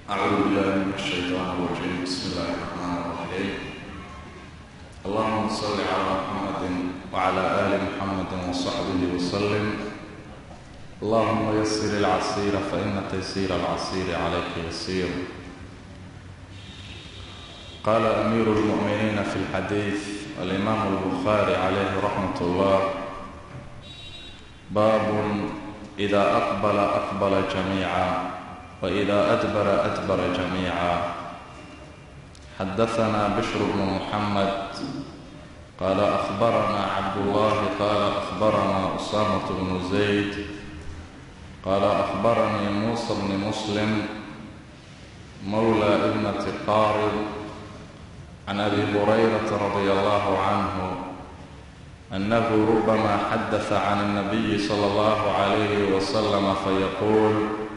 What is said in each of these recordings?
أعوذ بالله من الشيطان الرجيم بسم الله الرحمن الرحيم اللهم صل على محمد وعلى آل محمد وصحبه وسلم اللهم يسر العسير فإن تيسير العسير عليك يسير قال أمير المؤمنين في الحديث الإمام البخاري عليه رحمة الله باب إذا أقبل أقبل جميعا وإذا أدبر أدبر جميعا حدثنا بشر بن محمد قال أخبرنا عبد الله قال أخبرنا أسامة بن زيد قال أخبرني موسى بن مسلم مولى ابنة قارب عن أبي هريرة رضي الله عنه أنه ربما حدث عن النبي صلى الله عليه وسلم فيقول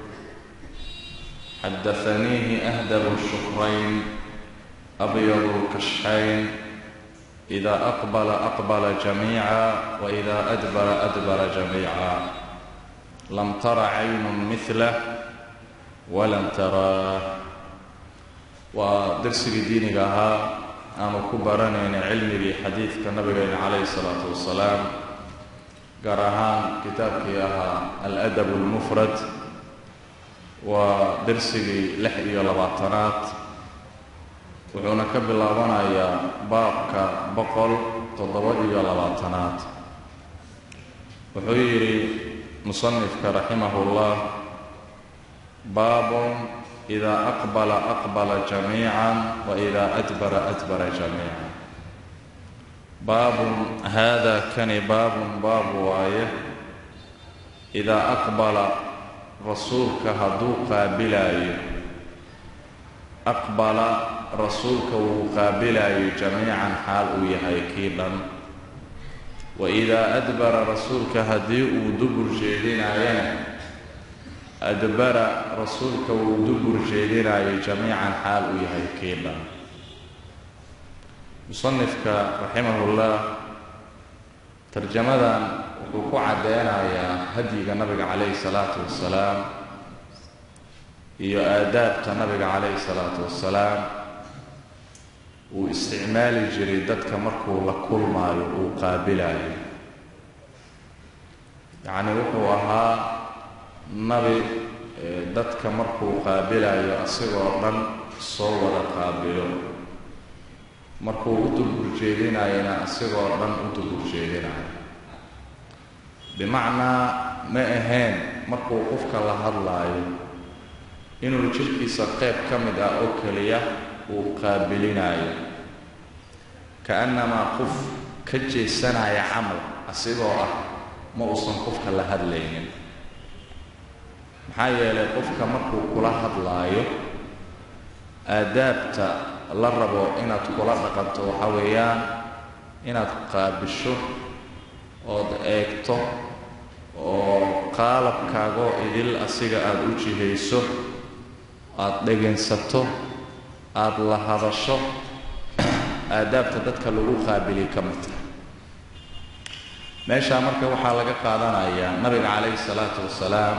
حدثنيه أهدب الشكرين أبيض الكشحين إذا أقبل أقبل جميعا وإذا أدبر أدبر جميعا لم تر عين مثله ولم تراه waa darsigii diiniga ahaa aanu ku baranayna cilmigii xadiidka nabigeena calayhi salaatu wasalaam gaar ahaan kitaabkii ahaa al-adab almufrad waa darsigii lix iyo labaatanaad wuxuuna ka bilaabanayaa baabka boqol toddoba iyo labaatanaad wuxuu yidhi musanifka raximahullah baabun ida aqbala aqbala jamiica waida adbara adbara jamiica baabun hada kani baabun baab waaye idaa aqbala rasuulka hadduu qaabilaayo aqbala rasuulka wuu qaabilaayo jamiican xaal uu yahay kii dhan waidaa adbara rasuulka haddii uu dubur jeedinaayana adbara rasuulka wuu dubur jeedinaayo jamiican xaal uu yahay kii dhan musanifka raximahullah tarjamadan wuxuu ku caddeynayaa hadyiga nabiga calayhi salaatu wasalaam iyo aadaabta nabiga calayhi salaatu wasalaam uu isticmaali jiray dadka markuu la kulmaayo uu qaabilayo yacni wuxuu ahaa nabi dadka markuu qaabilayo asigoo dhan soo wada qaabilo markuu u dulburjeedinayona asigoo dhan u dulburjeedinayo bimacnaa ma ahayn markuu qofka la hadlaayo inuu jirkiisa qayb ka mid ah oo keliya uu qaabilinayo ka-annamaa qof ka jeesanaya camal asigoo ah ma uusan qofka la hadlaynin maxaa yeelay qofka markuu kula hadlaayo aadaabta la rabo inaad kula dhaqanto waxa weeyaan inaad qaabisho ood eegto oo qaalabkaagoo idil asiga aada u jihayso aada dhegaysato aada la hadasho aadaabta dadka lagu qaabiliy ka mid tahay meeshaa marka waxaa laga qaadanayaa nabiga calayhi salaatu wasalaam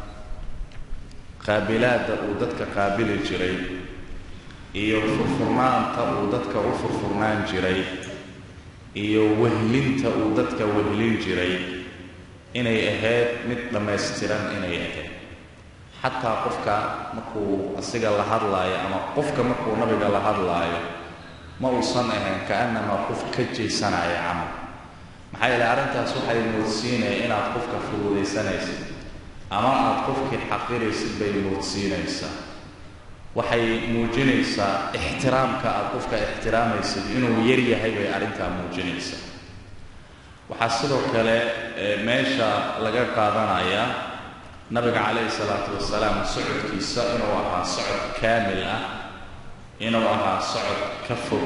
qaabilaadda uu dadka qaabili jiray iyo furfurnaanta uu dadka u furfurnaan jiray iyo wehlinta uu dadka wehlin jiray inay ahayd mid dhammaystiran inay ahayd xataa qofka markuu asiga la hadlaayo ama qofka markuu nabiga la hadlaayo ma uusan ahayn ka-annamaa qof ka jeesanaya camal maxaa yeele arrintaas waxay moodsiinaya inaad qofka fududaysanaysid ama aada qofkii xaqiraysid bay moodsiinaysaa waxay muujinaysaa ixtiraamka aada qofka ixtiraamaysid inuu yar yahay bay arrintaa muujinaysaa waxaa sidoo kale meesha laga qaadanayaa nabiga calayhi salaatu wasalaam socodkiisa inuu ahaa socod kaamil ah inuu ahaa socod ka fog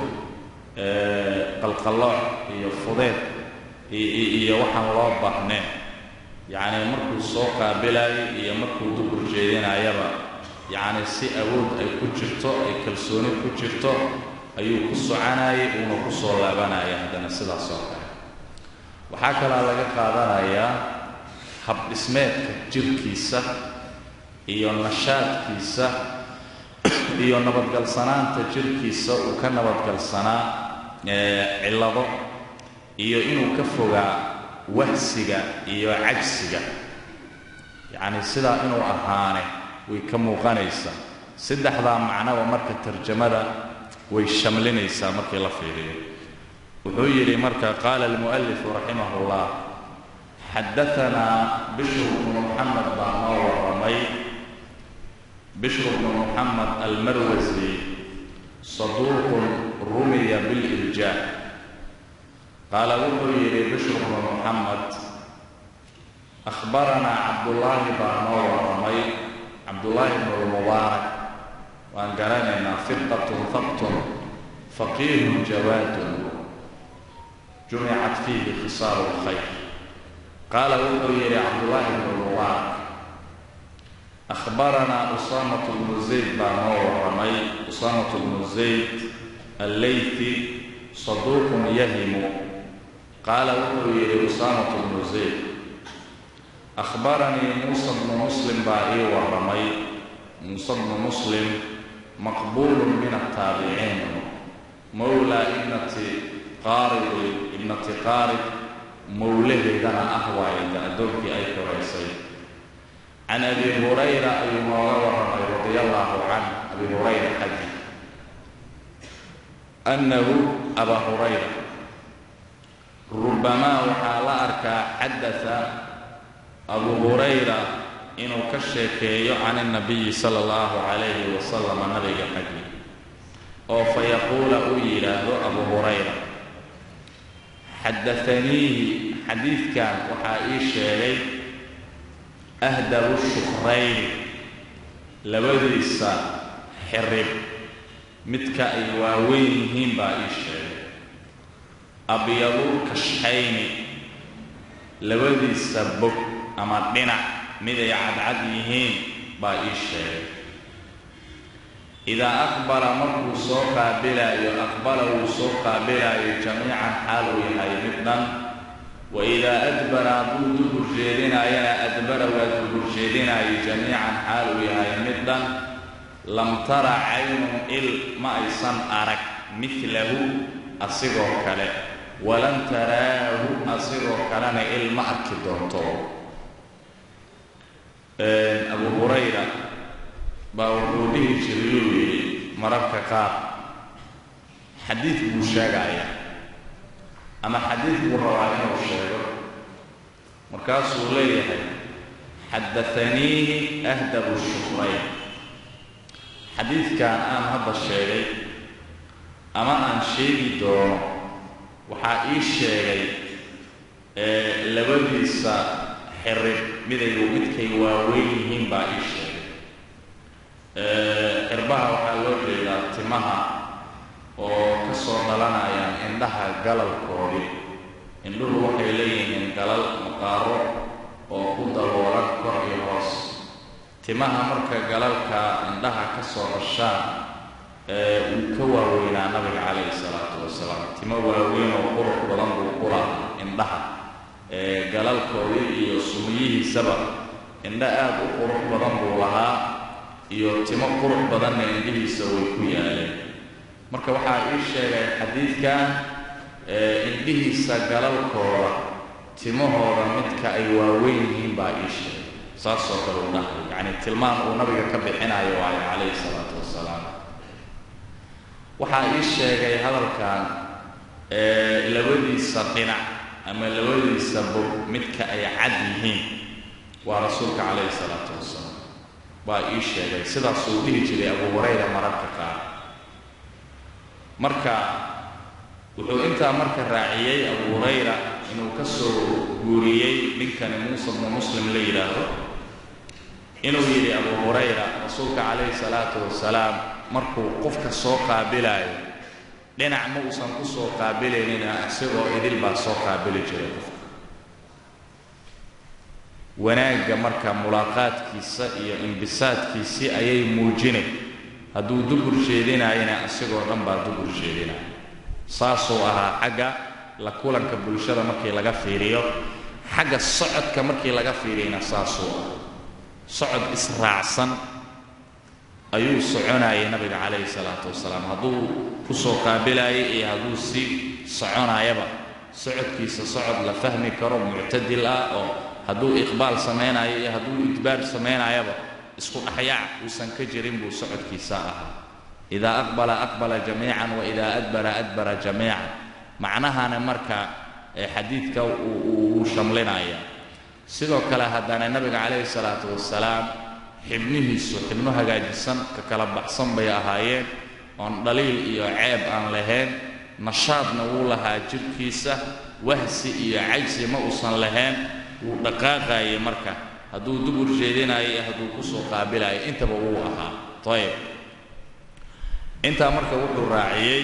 qalqallooc iyo fudeed iyo waxaan loo baahneen yacni markuu soo qaabilayay iyo markuu dubur jeedinayaba yacni si awood ay ku jirto ay kalsooni ku jirto ayuu ku soconayay uuna ku soo laabanaya haddana sidaas oo kale waxaa kalaa laga qaadanayaa habdhismeedka jirkiisa iyo nashaadkiisa iyo nabadgalsanaanta jirkiisa uu ka nabadgalsanaa cillado iyo inuu ka fogaa wahsiga iyo cajsiga yacni sidaa inuu ahaane way ka muuqanaysaa saddexdaa macnaba marka tarjamada way shamlinaysaa markii la fiiriyo wuxuu yidhi marka qaala almu'alifu raximah اllah xadaanaa bishru bnu muxamed baa noo warramay bishru bnu muxamed almarwasi saduuqun rumiya bilirjaa qaala wuxuu yidhi bishru bnu muxamed ahbaranaa cabdullaahi baa noo warramay cabdullaahi bnu lmubaarak waan garanaynaa firqatun habtun faqiihun jawaadun jumicat fiihi khisaaru lkhayr qaala wuxuu yidhi cabdullaahi bnu lmubaarak ahbaranaa usaamatu bnu zayd baa noo warramay usaamatu bnu zayd alleythi saduuqun yahimu qaala wuxuu yidhi usaamatu bnu zayd ahbaranii muusa bnu muslim baa ii warramay muuse bnu muslim maqbuulun min ataabiciin mowlaa ibnati qaaridi ibnati qaarid mowlaheedana ah waaye da addoonkii ay koraysay can abi hurayra ayuu nooga warramay radia allaahu canh abi hurayra xaggi annahu abaa hurayra rubamaa waxaa la arkaa xadata abu hurayra inuu ka sheekeeyo can اnabiyi sala اllahu calayhi wasalama nabiga xaggi oo fayaquula uu yidhaahdo abu hurayra xadaaniihi xadiidkan waxaa ii sheegay ahdabu shukrayni labadiisa xirib midka ay waaweyn yihiin baa ii sheegay abyadu kashxayni labadiisa bog ama dhinac mid ay cadcad yihiin baa ii sheegay idaa aqbala markuu soo qaabilaayo aqbala wuu soo qaabilaayo jamiican xaal uu yahay mid dhan wa idaa adbara hadduu dubur jeedinaayana adbara waa dubur jeedinaayo jamiican xaal uu yahay mid dhan lam tara caynun il ma aysan arag midlahu asigoo kale walan taraahu asigoo kalena il ma arki doonto abu hurayra baa wuxuu dhihi jirayuu yidhi mararka qaar xadiid buu sheegaya ama xadiid buu rabaa inuu sheego markaasuu leeyahay xadaaniihi ahdabu shukrayn xadiidkan aan hadda sheegay ama aan sheegi doono waxaa ii sheegay labadiisa xirib midayu midkay waaweyn yihiin baa ii sheegay xirbaha waxaa loo jeedaa timaha oo ka soo dhalanayaan indhaha galalkoodii indhuhu waxay leeyihiin galal maqaaro oo ku daboolan kor iyo hoos timaha marka galalka indhaha ka soo dhashaan wuu ka waaweynaa nabiga calayhi salaatu wasalaam timo waaweyn oo qurux badan buu ku lahaa indhaha galalkoodii iyo sumiyihiisaba indho aada u qurux badan buu lahaa iyo timo qurux badanna indhihiisa way ku yaaleen marka waxaa ii sheegay xadiidkan indhihiisa galalkooda timahooda midka ay waaweyn yihiin baa ii sheegay saasoo kale u dhahay yacni tilmaan uu nabiga ka bixinayo waayo calayhi salaatu wasalaam waxaa ii sheegay hadalkan labadiisa dhinac ama labadiisa bog midka ay cad yihiin waa rasuulka calayhi salaatu wasalaam baa ii sheegay sidaasuu dhihi jiray abu hurayra mararka qaar marka wuxuu intaa marka raaciyey abu hurayra inuu ka soo guuriyey ninkani muuse bnu muslim la yidhaahdo inuu yidhi abu hurayra rasuulka calayhi salaatu wasalaam markuu qofka soo qaabilaayo dhinac ma uusan ku soo qaabilaynina isagoo idil baa soo qaabili jiray qofka wanaagga marka mulaaqaadkiisa iyo imbisaadkiisii ayay muujinay hadduu dubur jeedinaayana isagoo dhan baa dubur jeedinaya saasuu ahaa xagga la kulanka bulshada markii laga fiiriyo xagga socodka markii laga fiiriyana saasuu ah socod israacsan ayuu soconayay nabiga calayhi salaatu wasalaam hadduu kusoo qaabilayay iyo hadduu sii soconayaba socodkiisa socod la fahmi karo muctadil ah oo hadduu iqbaal samaynayo iyo hadduu idbaar samaynayaba isku dhexyaac uusan ka jirin buu socodkiisa ahaa idaa aqbala aqbala jamiican wa idaa adbara adbara jamiican macnahana marka xadiidka uu shamlinaya sidoo kale haddana nabiga calayhi salaatu wasalaam xibnihiisu xibno hagaajisan ka kala baxsan bay ahaayeen oon dhaliil iyo ceeb aan lahayn nashaadna wuu lahaa jirhkiisa wahsi iyo cajsi ma uusan lahayn wuu dhaqaaqayay marka hadduu dubur jeedinayo iyo hadduu kusoo qaabilayo intaba wuu ahaa ayib intaa marka wuxuu raaciyey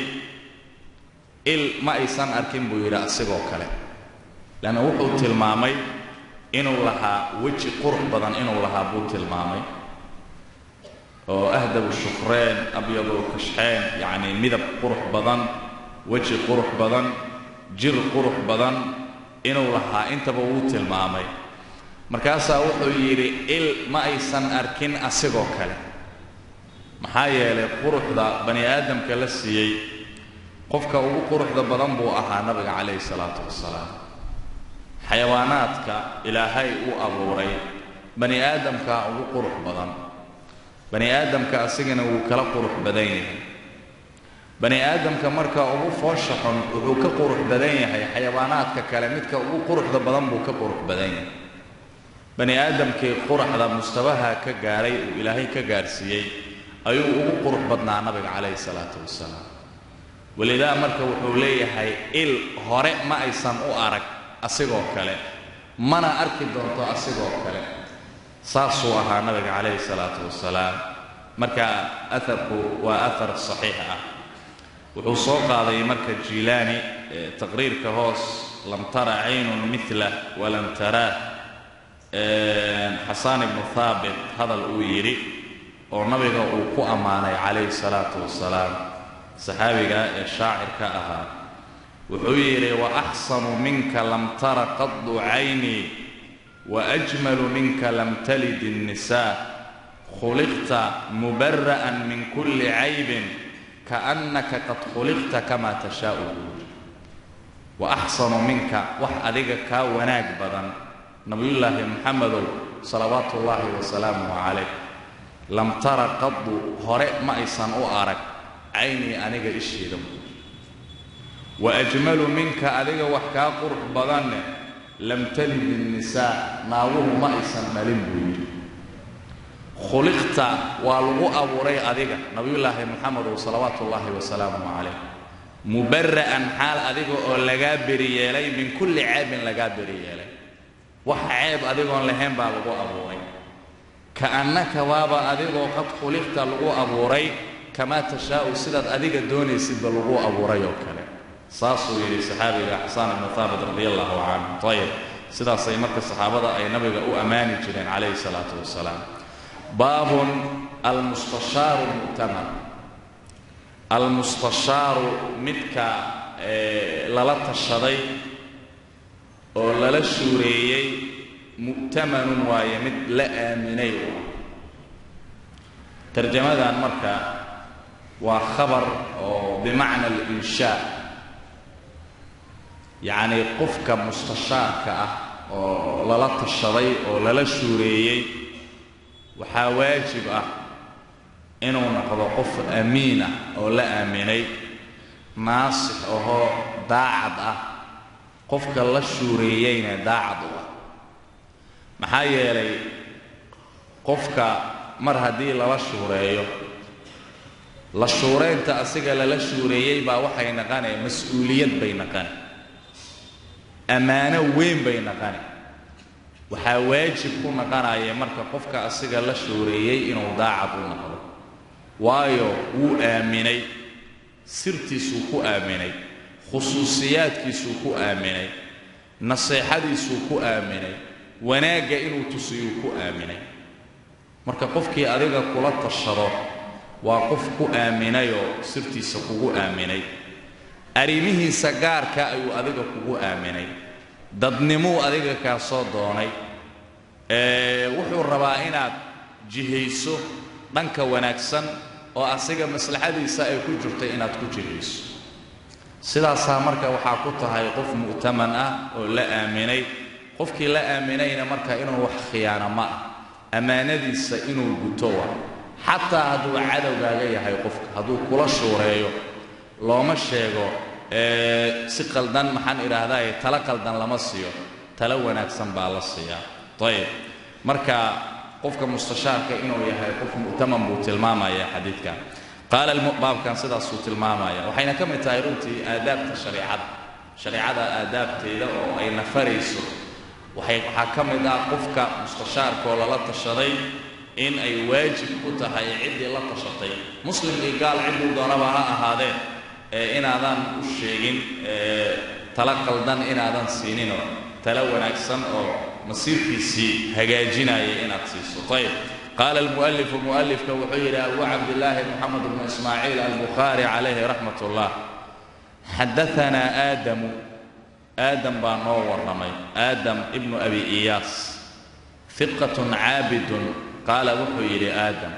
il ma aysan arkin buu yidhi asigoo kale leanna wuxuu tilmaamay inuu lahaa weji qurux badan inuu lahaa buu tilmaamay oo ahdabu shufreen abyadu kashxeen yacnii midab qurux badan weji qurux badan jir qurux badan inuu lahaa intaba wuu tilmaamay markaasaa wuxuu yidhi il ma aysan arkin asigoo kale maxaa yeelay quruxda bani aadamka la siiyey qofka ugu quruxda badan buu ahaa nabiga calayhi salaatu wasalaam xayawaanaadka ilaahay uu abuuray bani aadamkaa ugu qurux badan bani aadamka asigana wuu kala qurux badan yahay bani aadamka marka ugu foosha xun wuxuu ka qurux badan yahay xayawaanaadka kale midka ugu quruxda badan buu ka qurux badan yahay bani aadamkii quraxda mustabaha ka gaaray uu ilaahay ka gaarsiiyey ayuu ugu qurux badnaa nabiga calayhi salaatu wasalaam walidaa marka wuxuu leeyahay il hore ma aysan u arag asigoo kale mana arki doonto asigoo kale saasuu ahaa nabiga calayhi salaatu wasalaam marka aharku waa ahar saxiix ah wuxuu soo qaaday marka jiilaani taqriirka hoos lam tara caynun mila walam taraah xasaan ibnu haabit hadal uu yidhi oo nabiga uu ku ammaanay calayhi salaatu wasalaam saxaabiga ee shaacirka ahaa wuxuu yidhi waaxsanu minka lam tara qadu caynii waajmalu minka lam talid الnisaa khuliqta mubara'an min kulli caybin kaannaka qad khuliqta kama tashaau buuri waaxsanu minka wax adiga kaa wanaag badan nabiyullaahi muxamedow salawaatu ullaahi wasalaamuh calayh lam tara qadu hore ma aysan u arag caynii aniga isheeda buuri wa ajmalu minka adiga wax kaa qurux badanne lam talid innisaa naaguhu ma aysan dhalin buu yidhi khuliqta waa lagu abuuray adiga nabiyullaahi moxamedow salawaatu ullaahi wasalaamuh calayh mubara'an xaal adiga oo lagaa beri yeelay min kulli ceebin lagaa beri yeelay wax ceeb adigoon lahayn baa lagu abuuray ka'annaka waaba adigoo qad khuliqta lagu abuuray kamaa tashaa'u sidaad adiga doonaysidba lagu abuuray oo kale saasuu yidhi saxaabiga xasaan ibnu haabit radi allahu canhu ayib sidaasay marka saxaabada ay nabiga u ammaani jireen calayhi salaatu wasalaam baabun almustashaaru mu'tamar almustashaaru midka lala tashaday oo lala shuureeyey mu'tamanun waaye mid la aaminay tarjamadan marka waa khabar oo bimacna alinshaa yacnii qofka mustashaarka ah oo lala tashaday oo lala shuureeyey waxaa waajib ah inuu noqdo qof amiin ah oo la aaminay naasix ahoo daacad ah qofka la shuureeyeyna daacad u ah maxaa yeelay qofka mar haddii lala shuureeyo la shuuraynta asiga lala shuureeyey baa waxay naqanay mas-uuliyad bay naqani ammaano weyn bay naqani waxaa waajib ku naqanaya marka qofka asiga la shuureeyey inuu daacad u noqdo waayo wuu aaminay sirtiisuu ku aaminay khusuusiyaadkiisuu ku aaminay naseexadiisuu ku aaminay wanaagga inuu tusiyuu ku aaminay marka qofkii adiga kula tashado waa qof ku aaminayoo sirtiisa kugu aaminay arrimihiisa gaarka ayuu adiga kugu aaminay dadnimuu adiga kaa soo doonay wuxuu rabaa inaad jihayso dhanka wanaagsan oo asiga maslaxadiisa ay ku jirtay inaad ku jihayso sidaasaa marka waxaa ku tahay qof mu'taman ah oo la aaminay qofkii la aaminayna marka inuu wax khiyaano ma ah ammaanadiisa inuu guto wa xataa hadduu cadowgaaga yahay qofka hadduu kula shuureeyo looma sheego si qaldan maxaan idhaahdaye tala qaldan lama siiyo tala wanaagsan baa la siiyaa ayib marka qofka mustashaarka inuu yahay qof mu'taman buu tilmaamaya xadiidkan qaala baabkan sidaasuu tilmaamaya waxayna ka mid tahay runtii aadaabta shareicada shareicada aadaabteeda oo ay nafarayso waxaa ka mid ah qofka mustashaarkaoo lala tashaday in ay waajib ku tahay ciddii la tashatay muslim iyo gaal cidduu doonaba ha ahaadee inaadan u sheegin tala qaldan inaadan siininoo tala wanaagsan oo masiirkiisii hagaajinaya inaad siiso ayb qaala almu'alifu mu'alifka wuxuu yidhi abu cabdillaahi moxamed bnu ismaaciil albukhaari calayhi raxmat ullah xadaanaa aadamu aadam baa noo warramay aadam ibnu abi iyaas fiqatun caabidun qaala wuxuu yidhi aadam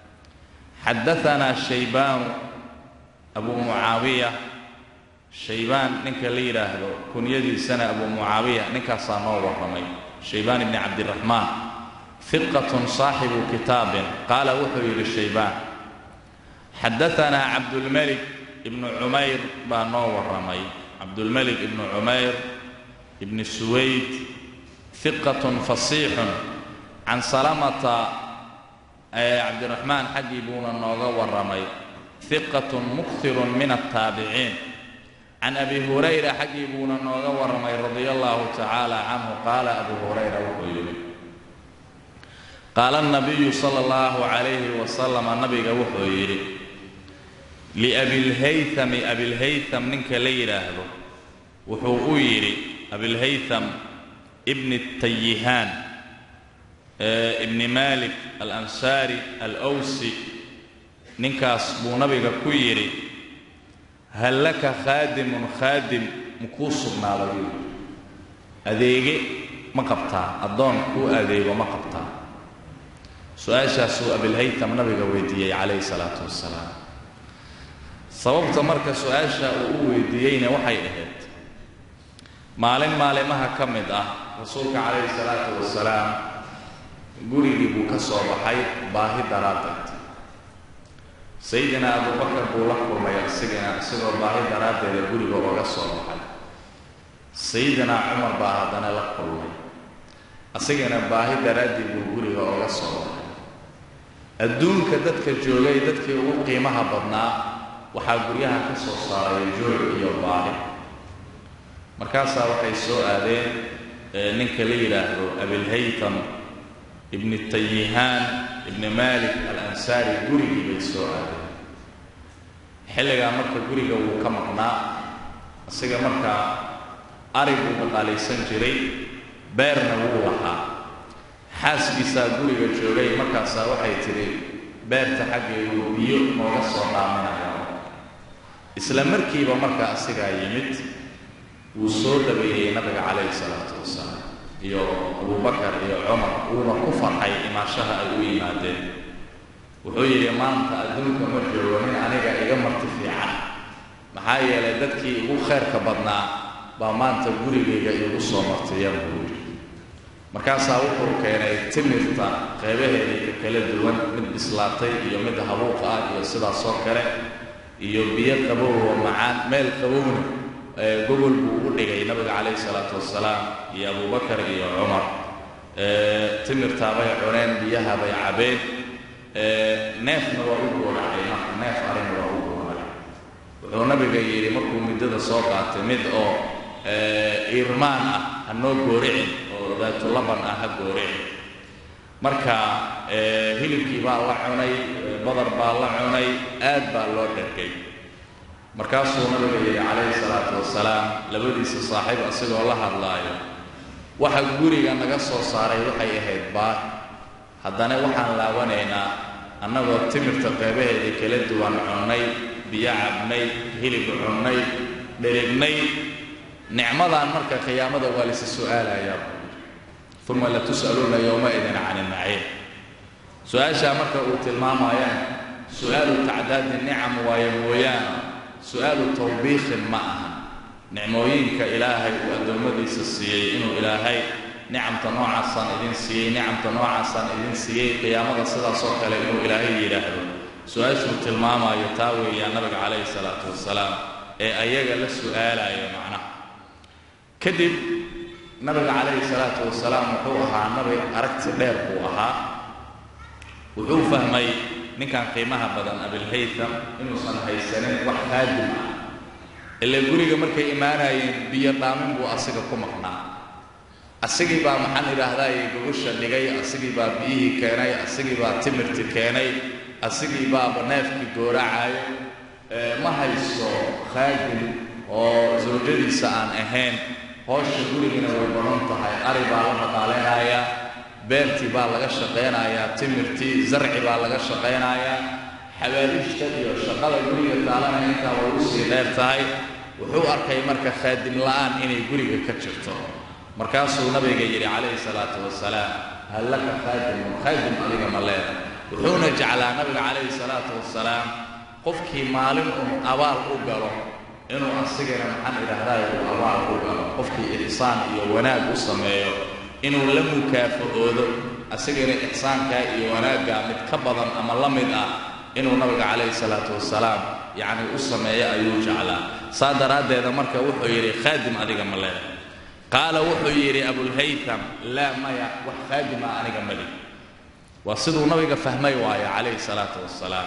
xadaanaa shaybaanu abu mucaawiya shaybaan ninka la yidhaahdo kunyadiisana abu mucaawiya ninkaasaa noo warramay shaybaan ibni cabdiraxmaan fiqatun saaxibu kitaabin qaala wuxuu yidhi shaybaan xadaanaa cabdulmelik ibnu cumayr baa noo warramay cabdulmelik ibnu cumayr ibni suwayd fiqatun fasiixun can salamata cabdiraxmaan xaggii buuna nooga warramay fiqatun muktirun min altaabiciin can abi hurayra xaggii buuna nooga warramay radia allahu tacaala canhu qaala abu hurayra wuxuu yidhi qaala nabiyu sala allahu calayhi wasalama nabiga wuxuu yidhi liabilhaytami abilhaytam ninka la yidhaahdo wuxuu u yidhi abilhaytam ibni tayihaan ibni malik alansaari alwsi ninkaas buu nabiga ku yidhi hal laka khaadimun khaadim makuu sugnaaday buu yidhi adeege ma qabtaa addoon kuu adeego ma qabtaa su-aashaasuu abilhaytam nabiga weydiiyey calayhi salaatu wasalaam sababta marka su-aasha uu u weydiiyeyna waxay ahayd maalin maalimaha ka mid ah rasuulka calayhi salaatu wasalaam gurigii buu ka soo baxay baahi daraaddeed sayidina abubakar buu la kulmay asigana isagoo baahi daraaddeeda guriga oga soo baxay sayidina cumar baa haddana la kulmay asigana baahi daraaddii buu guriga oga soo baxay adduunka dadka joogay dadkii ugu qiimaha badnaa waxaa guryaha ka soo saaray joog iyo baahi markaasaa waxay soo aadeen ninka la yidhaahdo abilhaytam ibni tayihaan ibni malik alansaari gurigii bay soo aadeen xilligaa marka guriga wuu ka maqnaa isaga markaa ari buu dhaqaalaysan jiray beerna wuu lahaa xaaskiisaa guriga joogay markaasaa waxay tidhi beerta xaggeedu biyo nooga soo dhaaminaya isla markiiba marka asigaa yimid wuu soo dhaweeyey nabiga calayhi salaatu wasalaam iyo abubakar iyo cumar wuuna ku farxay imaashaha ay u yimaadeen wuxuu yidhi maanta adduunka ma joogo nin aniga iga marti fiican maxaa yeelay dadkii igu khayrka badnaa baa maanta gurigayga igu soo martiya buu yidhi markaasaa wuxuu keenay timirta qeybaheedii ka kala duwan mid bislaatay iyo mid habuuq ah iyo sidaasoo kale iyo biyo qabow oo macaan meel qabowna gogol buu u dhigay nabiga calayhi salaatu wasalaam iyo abubakar iyo cumar timirtaabay cuneen biyahabay cabeen neefna waa u gooracay marka neef arina waa u gooracay wuxuu nabiga yidhi markuu muddada soo qaatay mid oo irmaan ah ha noo gooricin oo daatulaban ah ha gooricin marka hilibkii baa la cunay badar baa la cunay aad baa loo dhergay markaasuu nabiga yidhi calayhi salaatu wasalaam labadiisa saaxiib asigoo la hadlaayo waxa guriga naga soo saaray waxay ahayd baahi haddana waxaan laabanaynaa annagoo timirta qeybaheedii kala duwan cunnay biyo cabnay hilib cunnay dherignay nicmadan marka qiyaamada waa laysa su'aalayaa uma latus'aluuna yowmaidin can inaciim su-aashaa marka uu tilmaamayaan su-aalu tacdaadi nicam waayo mooyaane su-aalu tawbiiqin ma aha nicmooyinka ilaahay uu addoommadiisa siiyey inuu ilaahay nicamta noocaasaan idin siiyey nicamta noocaasaan idin siiyey qiyaamada sidaas oo kale inuu ilaahay yidhaahdo su-aashuu tilmaamayo taa weeyaa nabiga calayhi salaatu wasalaam ee ayaga la su-aalayo macnaha kadib nabiga calayhi salaatu wasalaam wuxuu ahaa nabi aragti dheer buu ahaa wuxuu fahmay ninkan qiimaha badan abilhaytham inuusan haysanin wax qaadim ah ile guriga markay imaanayeen biyo dhaamin buu asiga ku maqnaa asigii baa maxaan idhaahdaye gogosha dhigay asigii baa biyihii keenay asigii baa timirti keenay asigii baaba neefkii gooracayo ma haysto khaadim oo sawjadiisa aan ahayn hoosha gurigina way badan tahay ari baa la dhaqaaleynayaa beertii baa laga shaqaynayaa timirtii zarci baa laga shaqaynayaa xabaaliishta iyo shaqada guriga taalana intaa way usii dheer tahay wuxuu arkay marka khaadim la'aan inay guriga ka jirto markaasuu nabiga yidhi calayhi salaatu wasalaam hal laka khaadimun khaadim adiga ma leeda wuxuuna jeclaa nabiga calayhi salaatu wasalaam qofkii maalin un abaal u galo inuu asigana maxaan idhaahdaay uu abaal u galo qofkii ixsaan iyo wanaag u sameeyo inuu la mukaafa'oodo asigana ixsaankaa iyo wanaaggaa mid ka badan ama la mid ah inuu nabiga calayhi salaatu wasalaam yacni u sameeyo ayuu jeclaa saa daraaddeeda marka wuxuu yidhi khaadim adiga ma leeda qaala wuxuu yidhi abulhaytham laa maya wax khaadima aniga mali waa siduu nabiga fahmay waayo calayhi salaatu wasalaam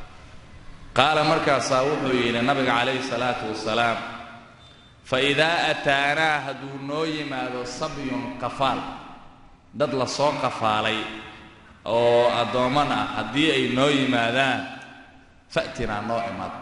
qaala markaasaa wuxuu yidhi nabiga calayhi salaatu wasalaam fa idaa ataanaa hadduu noo yimaado sabyun qafaal dad la soo qafaalay oo addoomman ah haddii ay noo yimaadaan fa'tinaa noo imaad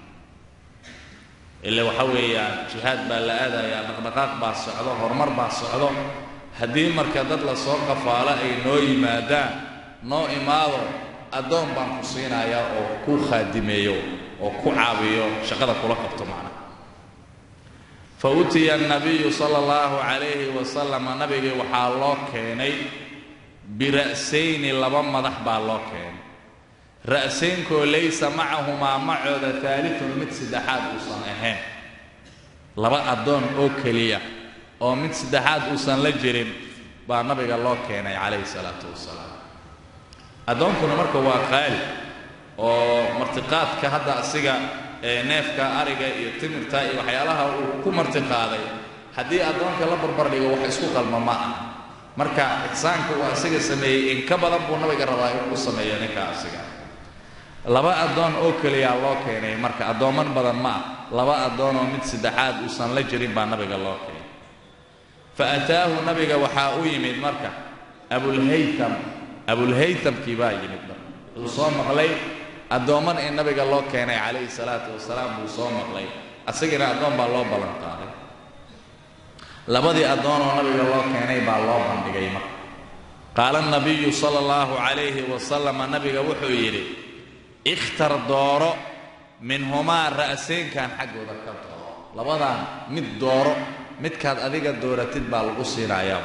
ila waxa weeyaan jihaad baa la aadayaa dhaqdhaqaaq baa socdo horumar baa socdo haddii marka dad la soo qafaalo ay noo yimaadaan noo imaado addoon baan ku siinayaa oo ku khaadimeeyo oo ku caawiyo shaqada kula qabto macnaha fa utiya annabiyu sala allahu calayhi wasalama nabigii waxaa loo keenay bira'sayni laba madax baa loo keenay ra'saynkoo laysa macahumaa macooda taalifun mid saddexaad uusan ahayn laba addoon oo keliya oo mid saddexaad uusan la jirin baa nabiga loo keenay calayhi salaatu wasalaam addoonkuna marka waa qaali oo martiqaadka hadda asiga neefka ariga iyo timirta iyo waxyaalaha uu ku martiqaaday haddii addoonka la barbar dhigo wax isku qalma ma ah marka ixsaanka uu asiga sameeyey in ka badan buu nabiga rabaa inuu sameeyo ninka asiga laba addoon oo keliyaa loo keenay marka addoomman badan ma ah laba addoon oo mid saddexaad uusan la jirin baa nabiga loo keenay fa ataahu nabiga waxaa u yimid marka abulhaytam abulhaytamkii baa yimid marka wuxuu soo maqlay addoomman in nabiga loo keenay calayhi salaatu wasalaam buu soo maqlay asagina addoon baa loo ballan qaaday labadii addoon oo nabiga loo keenay baa loo bandhigay marka qaala nabiyu sala allahu calayhi wasalama nabiga wuxuu yidhi ikhtar dooro minhumaa ra'seynkan xaggooda ka dooro labadan mid dooro midkaad adiga dooratid baa lagu siinayaa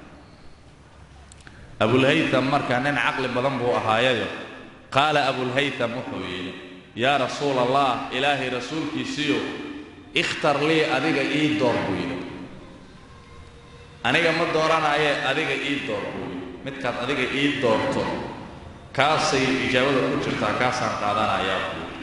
abulhaytam marka nin caqli badan buu ahaayayo qaala abulhaytam wuxuu yidhi yaa rasuul allah ilaahay rasuulkiisiiyo ikhtar lii adiga ii door buu yidhi aniga ma dooranaaye adiga ii door buu yidhi midkaad adiga ii doorto kaasay ijaabada ku jirtaa kaasaan qaadanayaa buu yidhi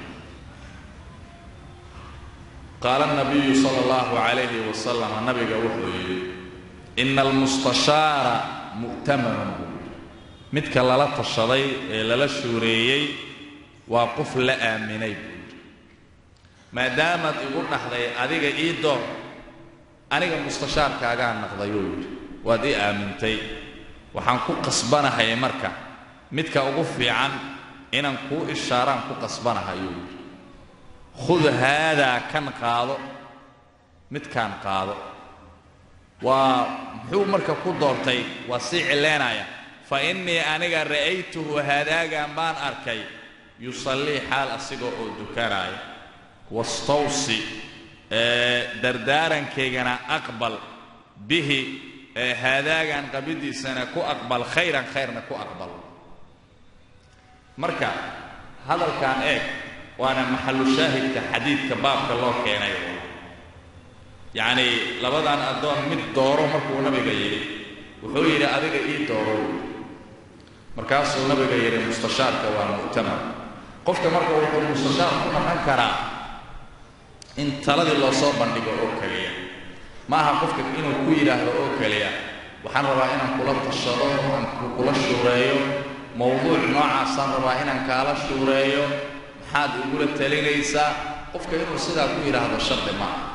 qaala nabiyu sala allahu calayhi wasalam nabiga wuxuu yidhi ina almustashaara mu'tamanun buu yidhi midka lala tashaday ee lala shuureeyey waa qof la aaminay buu yidhi maadaamaad igu dhaxday adiga ii door aniga mustashaarkaagaa naqdayuu yidhi waad ii aamintay waxaan ku qasbanahay marka midka ugu fiican inaan kuu ishaaraan ku qasbanahayuu yidhi khud haadaa kan qaado midkaan qaado waa muxuu marka ku doortay waa sii cileynaya fa innii aniga ra'aytuhu haadaagan baan arkay yusallii xaal asiga oo dukanaya wastawsi dardaarankaygana aqbal bihi haadaagan qabidiisana ku aqbal khayran khayrna ku aqbal marka hadalkan eeg waana maxalu shaahidka xadiidka baabka loo keenay yacnii labadan addoon mid dooro markuu nabiga yidhi wuxuu yidhi adiga ii dooro markaasuu nabiga yidhi mustashaarka waa mu'tamar qofka marka wuxuu mustashaar ku noqon karaa in taladii loo soo bandhigo oo keliya ma aha qofka inuu ku yidhaahdo oo keliya waxaan rabaa inaan kula tashado aan kula shuureeyo mowduuc noocaasaan rabaa inaan kaala shuureeyo maxaad igula talinaysaa qofka inuu sidaa ku yidhaahdo shardi ma aha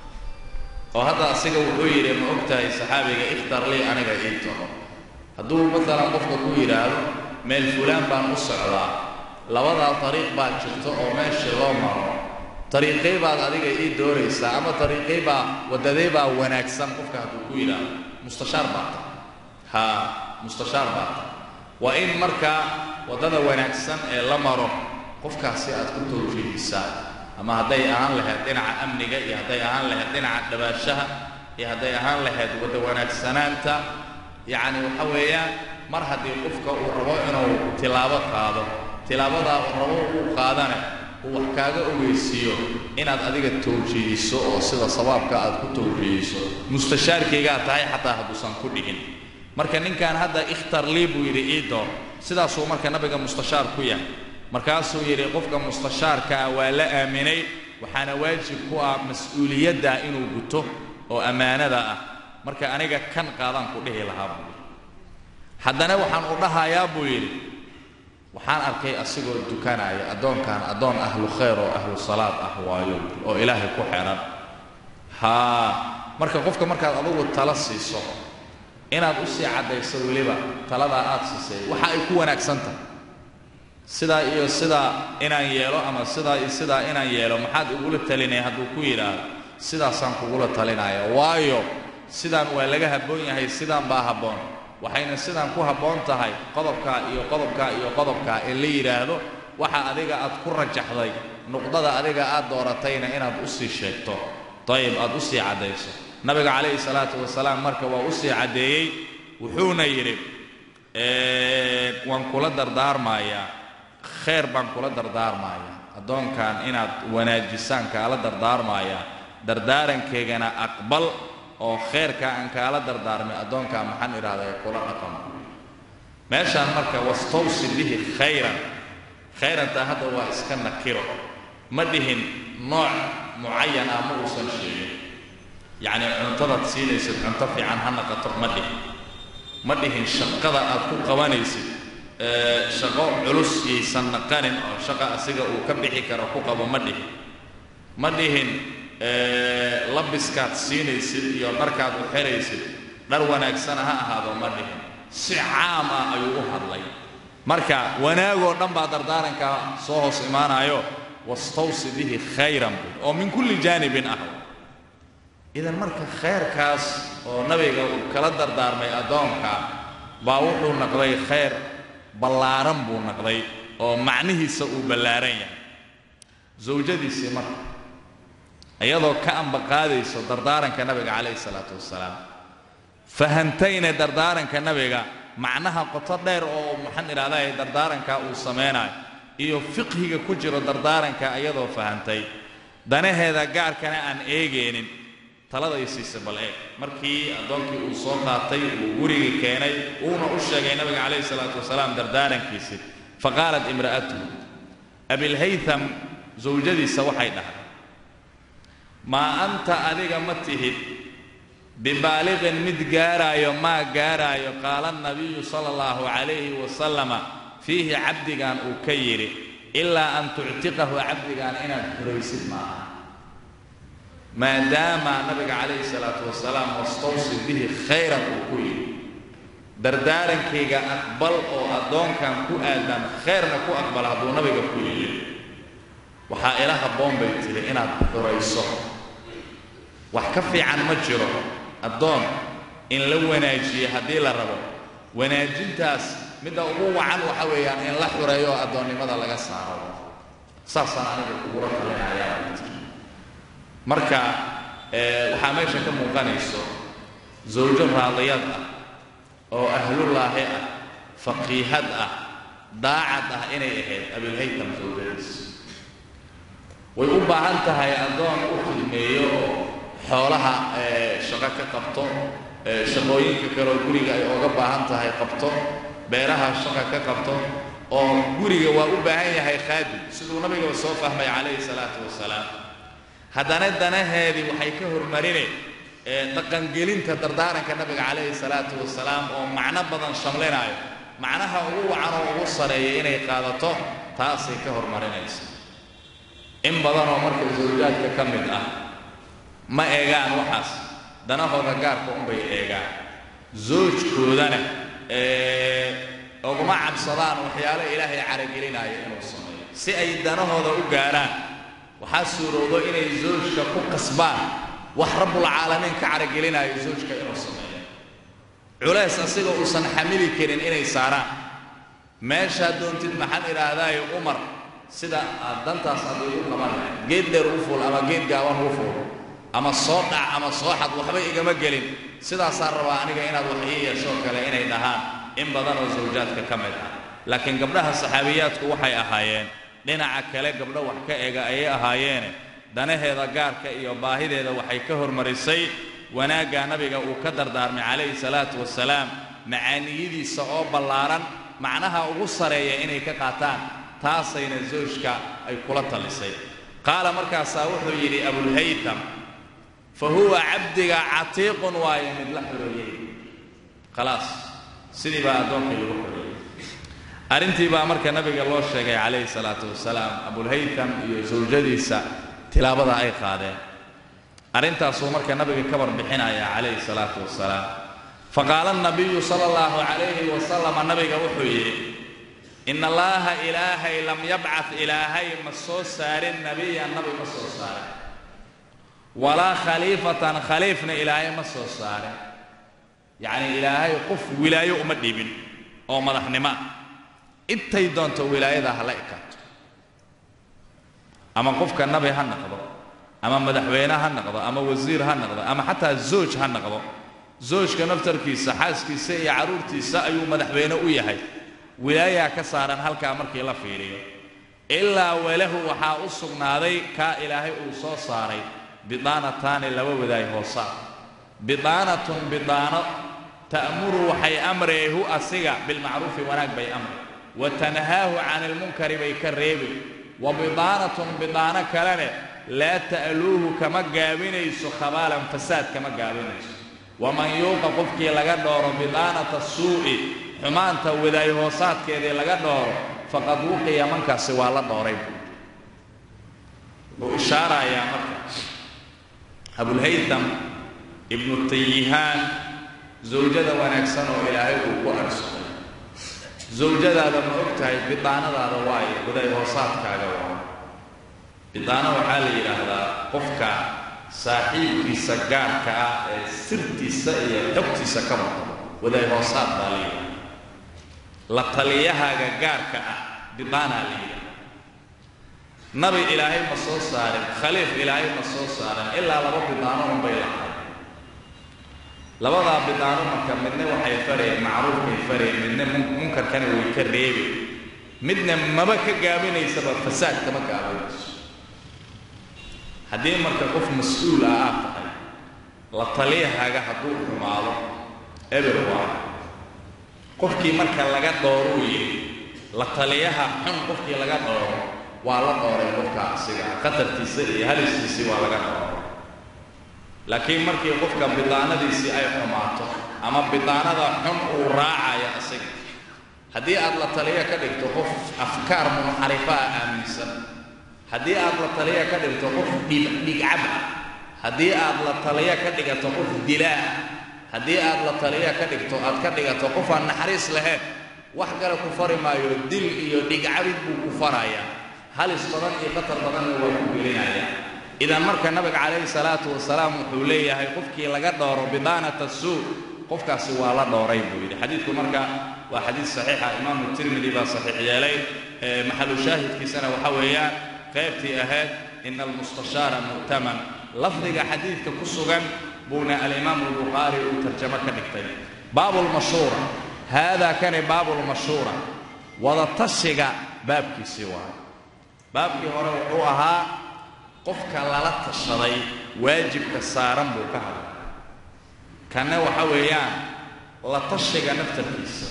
oo hadda asiga wuxuu yidhi ma og tahay saxaabiga ikhtar lii aniga ii taho hadduu maalan qofka ku yidhaahdo meel fulaan baan u socdaa labadaa dariiq baa jirto oo meeshii loo maro dariiqay baad adiga ii dooraysaa ama dariiqay baa waddadee baa wanaagsan qofka hadduu ku yidhaahdo mustashaar baa ta haa mustashaar baa ta waa in markaa waddada wanaagsan ee la maro qofkaasi aad ku tawjiihisaa ama hadday ahaan lahayd dhinaca amniga iyo hadday ahaan lahayd dhinaca dhabaashaha iyo hadday ahaan lahayd wadda wanaagsanaanta yacni waxa weeyaan mar haddii qofka uu rabo inuu tilaabo qaado tilaabadaa uu rabo uu qaadane uu wax kaaga ogeysiiyo inaad adiga tawjiihiso oo sida sabaabka aad ku tawjiihiso mustashaarkaygaa tahay xataa hadduusan ku dhihin marka ninkan hadda ikhtar lii buu yidhi ii door sidaasuu marka nabiga mustashaar ku yahay markaasuu yidhi qofka mustashaarkaa waa la aaminay waxaana waajib ku ah mas-uuliyadda inuu guto oo ammaanada ah marka aniga kan qaadaan ku dhihi lahaa buu yidhi haddana waxaan u dhahayaa buu yidhi waxaan arkay asigoo dukanaya addoonkan addoon ahlu khayr oo ahlu salaad ah waayo oo ilaahay ku xehan haa marka qofka markaad adugu tala siiso inaad u sii caddayso weliba taladaa aad siisay waxa ay ku wanaagsan tahay sidaa iyo sidaa inaan yeelo ama sidaa iyo sidaa inaan yeelo maxaad igula talinaya hadduu ku yidhaahdo sidaasaan kugula talinaya waayo sidaan waa laga habboon yahay sidaan baa habboon waxayna sidaan ku habboon tahay qodobkaa iyo qodobkaa iyo qodobkaa in la yidhaahdo waxa adiga aad ku rajaxday nuqdada adiga aad dooratayna inaad u sii sheegto dayib aad u sii caddayso nabiga calayhi salaatu wasalaam marka waa u sii caddeeyey wuxuuna yidhi waan kula dardaarmayaa khayr baan kula dardaarmayaa addoonkan inaad wanaajisaan kaala dardaarmayaa dardaarankaygana aqbal oo khayrka aan kaala dardaarmay addoonkaa maxaan idhahdaa kula dhaqamo meeshaan marka wastawsi bihi khayran khayrantaa hadda waa iska nakiro ma dhihin nooc mucayan ah ma uusan sheegin yacnii cuntadaad siinaysid cunto fiican ha naqato ma dhihin ma dhihin shaqada aad ku qabanaysid shaqo culus yaysan naqanin oo shaqa asiga uu ka bixi karo ku qabo ma dhihin ma dhihin labiskaad siinaysid iyo dharkaad u xeraysid dhar wanaagsana ha ahaado ma dhihin si caam ah ayuu u hadlay marka wanaagoo dhan baa dardaarankaa soo hoos imaanayo wastawsi bihi khayran bu oo min kulli jaanibin ah idan marka khayrkaas oo nabiga uu kala dardaarmay addoonka baa wuxuu naqday khayr ballaaran buu naqday oo macnihiisa uu ballaaran yahay zawjadiisii marka iyadoo ka ambaqaadayso dardaaranka nabiga calayhi salaatu wasalaam fahantayna dardaaranka nabiga macnaha qoto dheer oo maxaan idhahdaa dardaaranka uu samaynayo iyo fiqhiga ku jiro dardaaranka iyadoo fahantay danaheeda gaarkana aan eegeenin taladay siisa bal eeg markii addoonkii uu soo qaatay uu gurigii keenay uuna u sheegay nabiga calayhi salaatu wasalaam dardaarankiisii faqaalat imra'atuhu abilhaytham zawjadiisa waxay dhahay maa anta adiga ma tihid bibaaliqin mid gaaraayo maa gaaraayo qaala nabiyu sala allahu calayhi wasalama fiihi cabdigan uu ka yidhi ilaa an tuctiqahu cabdigan inaad xuraysid maaha maadaama nabiga calayhi salaatu wasalaam wastawsi bihi khayran uu ku yidhi dardaarankayga aqbal oo addoonkan ku aadan khayrna ku aqbal hadduu nabiga ku yidhi waxaa ila habboon bay tiri inaad xurayso wax ka fiican ma jiro addoon in la wanaajiyo haddii la rabo wanaajintaas midda ugu wacan waxa weeyaan in la xureeyo oo addoonnimada laga saaro saasaan aniga kugula talinayaa marka waxaa meesha ka muuqanayso zawjo raadiyad ah oo ahlullaahi ah faqiihad ah daacad ah inay ahayd abilhaytam sawjadiis way u baahan tahay addoon u khidmeeyo oo xoolaha shaqo ka qabto shaqooyinka kaleoo guriga ay ooga baahan tahay qabto beeraha shaqa ka qabto oo guriga waa u baahan yahay khaadim siduu nabigaba soo fahmay calayhi salaatu wasalaam haddana danaheedii waxay ka hormarine dhaqangelinta dardaaranka nabiga calayhi salaatu wasalaam oo macno badan shamlinaayo macnaha ugu wacan oo ugu sareeya inay qaadato taasay ka hormarinaysa in badan oo marka zawjaadka ka mid ah ma eegaan waxaas danahooda gaarka unbay eegaan zoojkoodana uguma cabsadaan waxyaalo ilaahay caragelinaayo inuu sameeyo si ay danahooda u gaarhaan waxaa suurowdo inay zoojka ku qasbaan wax rabbulcaalamiin ka caragelinaayo zoojka inuu sameeyo culays asiga uusan xamili karin inay saaraan meeshaa doontid maxaan idhaahdaayo umar sida aad dantaas aday u qaban lahay geed dheer u fuul ama geed gaaban u fuul ama soo dhac ama soo xad waxba igama gelin sidaasaan rabaa aniga inaad wax ii yeeshoo kale inay dhahaan in badan oo zawjaadka ka mid ah laakiin gabdhaha saxaabiyaadku waxay ahaayeen dhinaca kale gabdho wax ka ega ayay ahaayeene danaheeda gaarka iyo baahideeda waxay ka hormarisay wanaaggaa nabiga uu ka dardaarmay calayhi salaatu wasalaam macaaniyadiisa oo ballaaran macnaha ugu sareeya inay ka qaataan taasayna zawjka ay kula talisay qaala markaasaa wuxuu yidhi abulhaytam fa huwa cabdiga catiiqun waayo mid la xoreeyey khalaas sidii baa addoonkii lagu xoreeyey arrintii baa marka nabiga loo sheegay calayhi salaatu wasalaam abulhaytam iyo zawjadiisa tilaabada ay qaadeen arrintaasuu marka nabiga ka warbixinaya calayhi salaatu wasalaam faqaala nabiyu sala allahu calayhi wasalama nabiga wuxuu yidhi ina allaaha ilaahay lam yabcad ilaahay ma soo saarin nabiyan nabi ma soo saarin walaa khaliifatan khaliifna ilaahay ma soo saarin yacnii ilaahay qof wilaayo uma dhibin oo madaxnimo ah intay doonto wilaayada hala ekaato ama qofka nabi ha noqdo ama madaxweyne ha noqdo ama wasiir ha noqdo ama xataa zooj ha noqdo zoojka naftarkiisa xaaskiisa iyo carruurtiisa ayuu madaxweyne u yahay wilaayaa ka saaran halkaa markii la fiiriyo ilaa walahu waxaa u sugnaaday kaa ilaahay uu soo saaray bidaanataani laba wadaay hoosaa bidaanatun bidaano ta'muru waxay amreehu asiga bilmacruufi wanaag bay amre wa tanhaahu cani ilmunkari bay ka reebi wa bidaanatun bidaano kalene laa ta'luuhu kama gaabinayso khabaalan fasaad kama gaabinayso waman yuuqa qofkii laga dhooro bidaanata suu'i xumaanta wadaay hoosaadkeedii laga dhooro faqad wuqiya mankaasi waa la dhooray wuxuu ishaarayaa marka abulhaytam ibnu tayihaan zawjada wanaagsan oo ilaahay uu ku arsuqay zawjadaada ma og tahay bidaanadaada waayo wadaay hoosaadkaaga waa bidaano waxaa la yidhaahdaa qofka saaxiibkiisa gaarka ah ee sirtiisa iyo xogtiisa ka maqlo wadaay hoosaad baa la yidhahda la taliyahaaga gaarka ah bidaanaa la yidhahda nabi ilaahay ma soo saarin khaliif ilaahay ma soo saarin ilaa laba bidaano unbay lahay labadaa bidaano marka midna waxay fareen macruufkay fareen midna munkarkana way ka reebeen midna maba ka gaabinaysaba fasaad kama gaabinayso haddii marka qof mas-uul ah aad tahay la taliyahaaga hadduu xumaado eber waa qofkii marka laga dhooruu yidhi la taliyaha xun qofkii laga dhooro waa la dhooray qofka asiga khatartiisa iyo halistiisii waa laga dhooro laakiin markii qofka bidaanadiisii ay xumaato ama bidaanada xun uu raacayo asiga haddii aad la taliya ka dhigto qof afkaar munxarifa ah aaminsan haddii aad la taliya ka dhigto qof dhigcab ah haddii aad la taliya ka dhigato qof dilaa haddii aad la taliya ka dhigto aad ka dhigato qof aan naxariis lahayn wax kale ku fari maayo dil iyo dhigcabid buu ku farayaa halis badan iyo khatar badanna waa ku gelinaya idan marka nabiga calayhi salaatu wasalaam wuxuu leeyahay qofkii laga dhooro bidaanata suu qofkaasi waa la dhooray buu yidhi xadiidku marka waa xadiid saxiixa imaamu tirmidi baa saxiix yeelay maxalu shaahidkiisana waxa weeyaan qaybtii ahayd ina almustashaara mu'taman lafdiga xadiidka ku sugan buuna alimaamu albukhaari uu tarjamo ka dhigtay baabu lmashhuura haadaa kani baabu lmashhuura wadatashiga baabkiisii waayo baabkii hore wuxuu ahaa qofka lala tashaday waajibka saaran buu ka hadlay kanna waxa weeyaan la tashiga naftarkiisa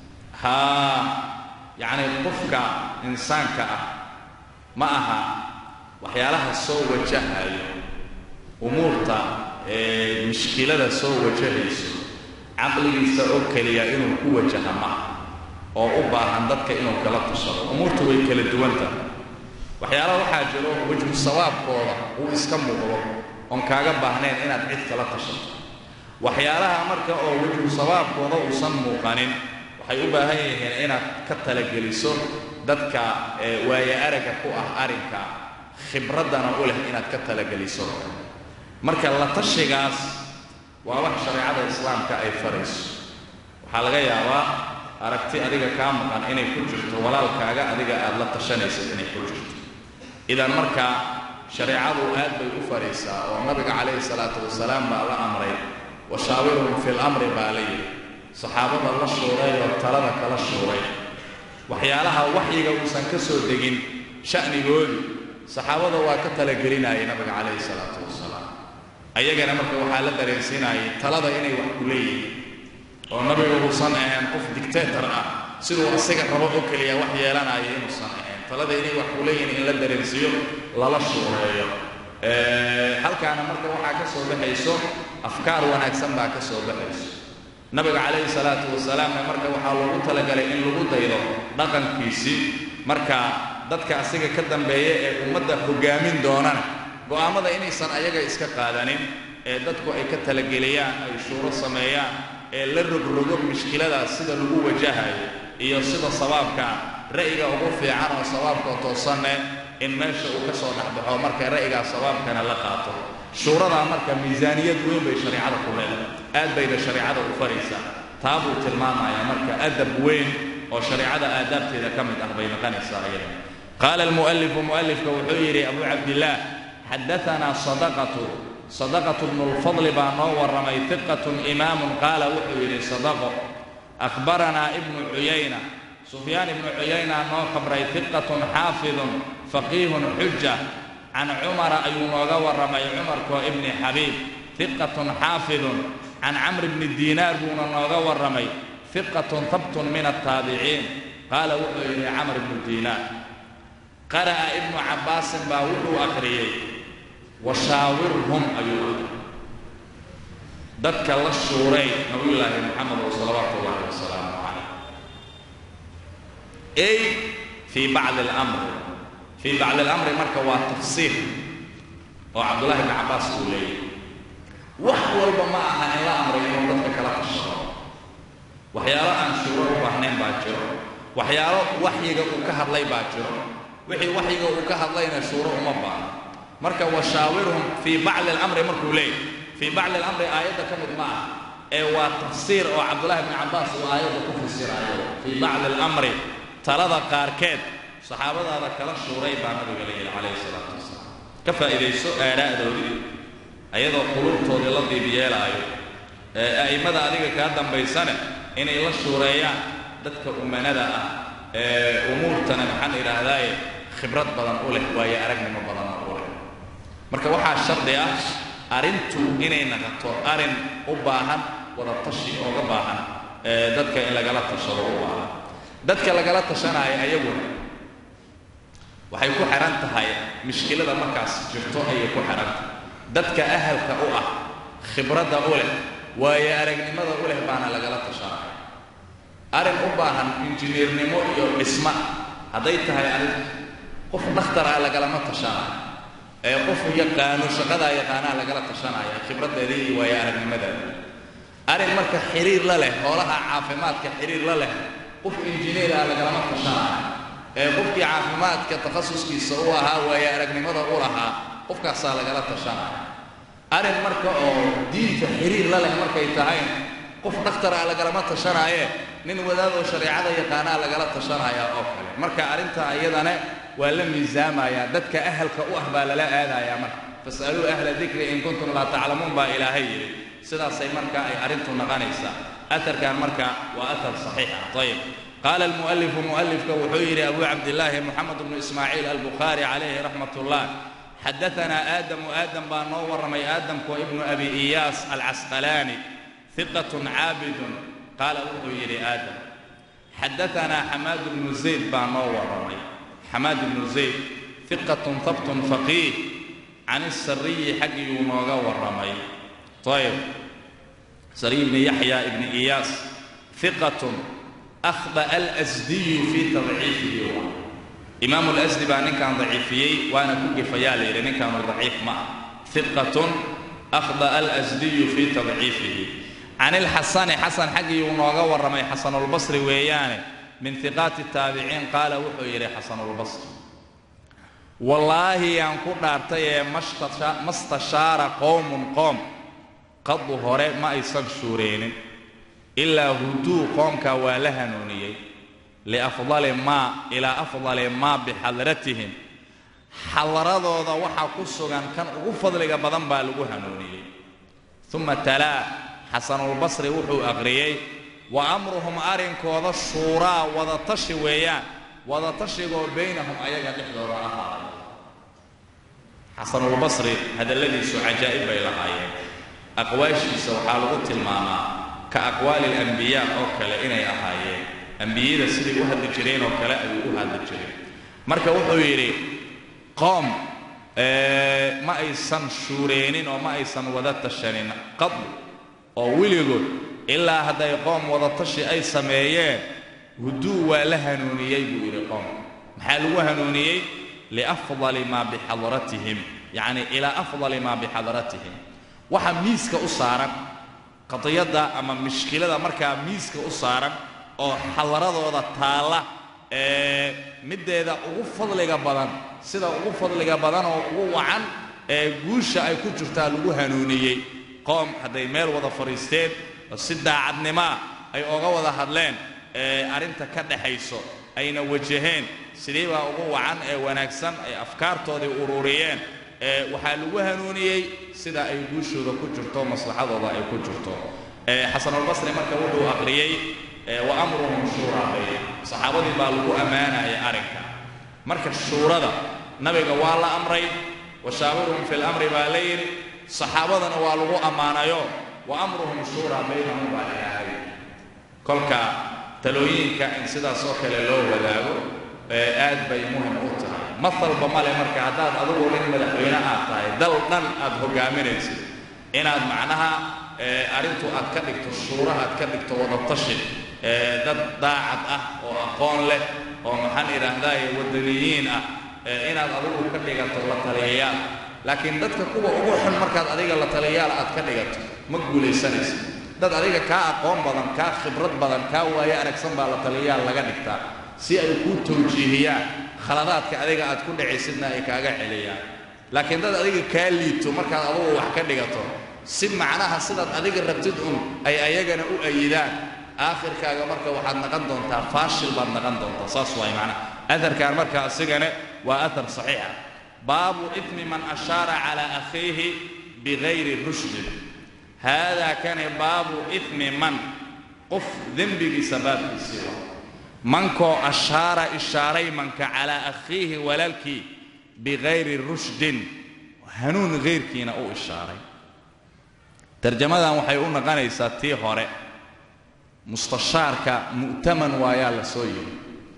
haa yacni qofka insaanka ah ma aha waxyaalaha soo wajahayo umuurta ee mushkilada soo wajahayso caqligiisa oo keliya inuu ku wajaha maaha oo u baahan dadka inuu kala tushado umuurtu way kala duwan tahay waxyaalaha waxaa jiro wejhu sawaabkooda uu iska muuqdo oon kaaga baahnayn inaad cid kala tashato waxyaalaha marka oo wejhu sawaabkooda uusan muuqanin waxay u baahan yihiin inaad ka talageliso dadka waaye araga ku ah arrinka khibraddana u leh inaad ka talageliso marka la tashigaas waa wax shareecada islaamka ay farayso waxaa laga yaabaa aragti adiga kaa maqan inay ku jirto walaalkaaga adiga aad la tashanaysid inay ku jirto idan marka shareecadu aad bay u faraysaa oo nabiga calayhi salaatu wasalaam baa la amray washaawirhum fi lamri baa la yidhi saxaabada la shuuray oo talada kala shuuray waxyaalaha waxyiga uusan ka soo degin sha'nigoodu saxaabada waa ka talagelinayay nabiga calayhi salaatu wasalaam ayagana marka waxaa la dareensiinayay talada inay wax ku leeyihiin oo nabigu uusan ahayn qof dictator ah siduu asiga rabo oo keliya wax yeelanaya inuusan ahayn talada inay wax ku leeyihiin in la dareensiiyo lala shuureeyo halkaana marka waxaa ka soo baxayso afkaar wanaagsan baa ka soo baxayso nabiga calayhi salaatu wasalaamna marka waxaa loogu talagalay in lagu daydo dhaqankiisii marka dadka asiga ka dambeeya ee ummadda hoggaamin doonana go'aammada inaysan ayaga iska qaadanin ee dadku ay ka talageliyaan ay shuuro sameeyaan ee la rogrogo mushkiladaas sida lagu wajahayo iyo sida sawaabka ra'yiga ugu fiican oo sawaabka toosanne in meesha uu ka soo dhexbaxo marka ra'yigaa sawaabkana la qaato shuuradaa marka miisaaniyad weyn bay shareecada ku leedahay aad bayna shareecada u faraysaa taa buu tilmaamayaa marka adab weyn oo shareecada aadaabteeda ka mid ah bay noqonaysaa iyada qaala almu'alifu mu'alifka wuxuu yidhi abu cabdillaah xadaanaa sadaqatu sadaqatu bnu lfadli baa noo warramay hiqatun imaamun qaala wuxuu yidhi sadaqo akhbaranaa ibnu cuyayna sufyaan ibnu cuyayna noo khabray hiqatun xaafidun faqiihun xuja can cumara ayuu nooga warramay cumarkoo ibni xabiib hiqatun xaafidun can camr bni diinaar buuna nooga warramay hiqatun habtun min altaabiciin qaala wuxuu yidhi camr ibnu diinaar qara'a ibnu cabbaasin baa wuxuu akhriyey washaawirhum ayuu akhriyey dadka la shuuray nabiyullaahi moxamed salawaatu ullahi wasalaamu calayh ay fii bacdi alamri fii bacdi alamri marka waa tafsiir oo cabdullahi ibni cabbaas uu leeyahy wax walba ma aha in la amray inuu dadka kala tashado waxyaalo aan shuuro u baahnayn baa jiro waxyaalo waxyiga uu ka hadlay baa jiro wixii waxyiga uu ka hadlayna shuuro uma baahno marka washaawirhum fii bacdi alamri markuu leeyahy fii bacdi alamri aayadda ka mid ma ah ee waa tafsiir oo cabdullahi ibni cabbaas uu aayadda ku fasirayo fii bacdi alamri talada qaarkeed saxaabadaada kala shuuray baa nabiga la yidhi calayhi salaatu wasalaam ka faa'iidayso aadha'doodii ayadoo qulubtoodii la diib yeelaayo ee a'immada adiga kaa dambaysane inay la shuureeyaan dadka umanada ah ee umuurtana maxaan idhaahdaaye khibrad badan u leh waayo aragnimo badanna u leh marka waxaa shardi ah arrintu inay naqato arrin u baahan wada tashi ooga baahan ee dadka in lagala tashado u baahan dadka lagala tashanaayo ayaguna waxay ku xihan tahay mushkilada markaas jirto ayay ku xihan tahay dadka ahalka u ah khibradda u leh waayo aragnimada u leh baana lagala tashanaya arrin u baahan injineernimo iyo dhisma hadday tahay arrin qof dhakhtar ah lagalama tashanayo ee qof yaqaano shaqadaa yaqaanaha lagala tashanaya khibraddeedii iyo waayo aragnimadeeda arrin marka xiriir la leh hoolaha caafimaadka xiriir la leh qof injineer ah lagalama tashanayo ee qofkii caafimaadka takhasuskiisa u ahaa waayo aragnimada u lahaa qofkaasaa lagala tashanaya arrin marka oo diinta xiriir la leh markay tahay qof dhakhtar ah lagalama tashanaaye nin wadaadoo shareecada yaqaanaa lagala tashanaya oo kale marka arrinta iyadane waa la miisaamayaa dadka ahalka u ah baa lala aadayaa marka fas'aluu ahla dikri in kuntum laa taclamuun baa ilaahay yidhi sidaasay marka ay arrintu naqanaysaa atarkan marka waa atar saxiix ah ayib qaala almu'alifu mu'alifka wuxuu yidhi abu cabdillaahi moxamed bnu ismaaciil albukhaari calayhi raxmat ullah xadaanaa aadamu aadam baa noo warramay aadamku ibnu abi iyaas alcasqalaani hiqatun caabidun qaala wuxuu yidhi aadam xadaanaa xamaad bnu zayd baa noo warramay xamaad ibnu zayd hiqatun habtun faqiih can isariyi xaggiyuu nooga warramay ayb sariy ibni yaxya ibni iyaas hiqatun akhda alasdiyu fii tadciifihi imaamu lasdi baa ninkan daciifiyey waana ku gefayaa la yidhi ninkaanu daciif ma ah hiqatun akhda alasdiyu fii tadciifihi can ilxasani xasan xaggiyuu nooga warramay xasanulbasri weeyaane min hiqaati taabiciin qaala wuxuu yidhi xasanulbasri wallaahi yaan ku dhaartay ee mastashaara qowmun qoom qadu hore ma aysan shuureenin ilaa huduu qoomkaa waa la hanuuniyey liafdali maa ilaa afdali maa bixadratihim xadaradooda waxaa ku sugan kan ugu fadliga badan baa lagu hanuuniyey uma talaa xasanulbasri wuxuu aqriyey wa amruhum arrinkooda shuuraa wadatashi weeyaan wadatashigaoo baynahum ayaga dhexdooda ahaaday xasanulbasri hadalladiisu cajaa'ib bay lahaayeen aqwaashiisa waxaa lagu tilmaamaa ka aqwaali alambiyaa oo kale inay ahaayeen ambiyada siday u hadli jireen oo kale ayuu u hadli jireen marka wuxuu yidhi qoom ma aysan shuureenin oo ma aysan wada tashanin qad oo weligood ilaa hadday qoom wadatashi ay sameeyeen huduu waa la hanuuniyey buu yidhi qoom maxaa lagu hanuuniyey liafdali maa bixadratihim yacni ilaa afdali maa bixadratihim waxa miiska u saaran qadiyadda ama mishkilada markaa miiska u saaran oo xadaradooda taalla ee middeeda ugu fadliga badan sida ugu fadliga badan oo ugu wacan ee guusha ay ku jirtaa lagu hanuuniyey qoom hadday meel wada fadhiisteen oo si daacadnimaa ay oga wada hadleen ee arrinta ka dhaxayso ayna wajaheen sidii baa ugu wacan ee wanaagsan ay afkaartoodii ururiyeen ee waxaa lagu hanuuniyey sida ay guushooda ku jirto maslaxadooda ay ku jirto xasanulbasri marka wuxuu aqriyey wa amruhum shuuraa bayna saxaabadii baa lagu ammaanayay arrinka marka shuurada nabiga waa la amray wa shaawiruhum fi lamri baa la yidhi saxaabadana waa lagu ammaanayo wa amruhum shuuraa baynahum baa ilaahay kolka talooyinka in sidaas oo kale loo wadaago aad bay muhim u tahay maalba male marka haddaad adugu nin madaxweyne aad tahay dal dhan aad hogaaminaysid inaad macnaha arrintu aad ka dhigto shuura aad ka dhigto wadatashi dad daacad ah oo aqoon leh oo maxaan idhaahdaaye wadaniyiin ah inaad adigu ka dhigato la taliyayaal laakiin dadka kuwa ugu xun markaad adiga la taliyayaal aad ka dhigato ma guulaysanaysa dad adiga kaa aqoon badan kaa khibrad badan kaa waayo aragsan baa la taliyayaal laga dhigtaa si ay kuu tawjiihiyaan khaladaadka adiga aad ku dhacaysidna ay kaaga celiyaan laakiin dad adiga kaa liito markaad adugu wax ka dhigato si macnaha sidaad adiga rabtid un ay ayagana u ayidaan aakhirkaaga marka waxaad naqan doontaa faashil baad naqan doontaa saas waay macnaha aharkan marka asigana waa ahar saxiixa baabu ifmi man ashaara calaa akhiihi bigayri rushdin haadaa kani baabu ifmi man qof dembigiisa baabkiisii wa mankoo ashaara ishaaray manka calaa akhiihi walaalkii bigayri rushdin hanuun hayrkiina u ishaaray tarjamadan waxay u naqanaysaa tii hore mustashaarka mu'taman waayaa la soo yiri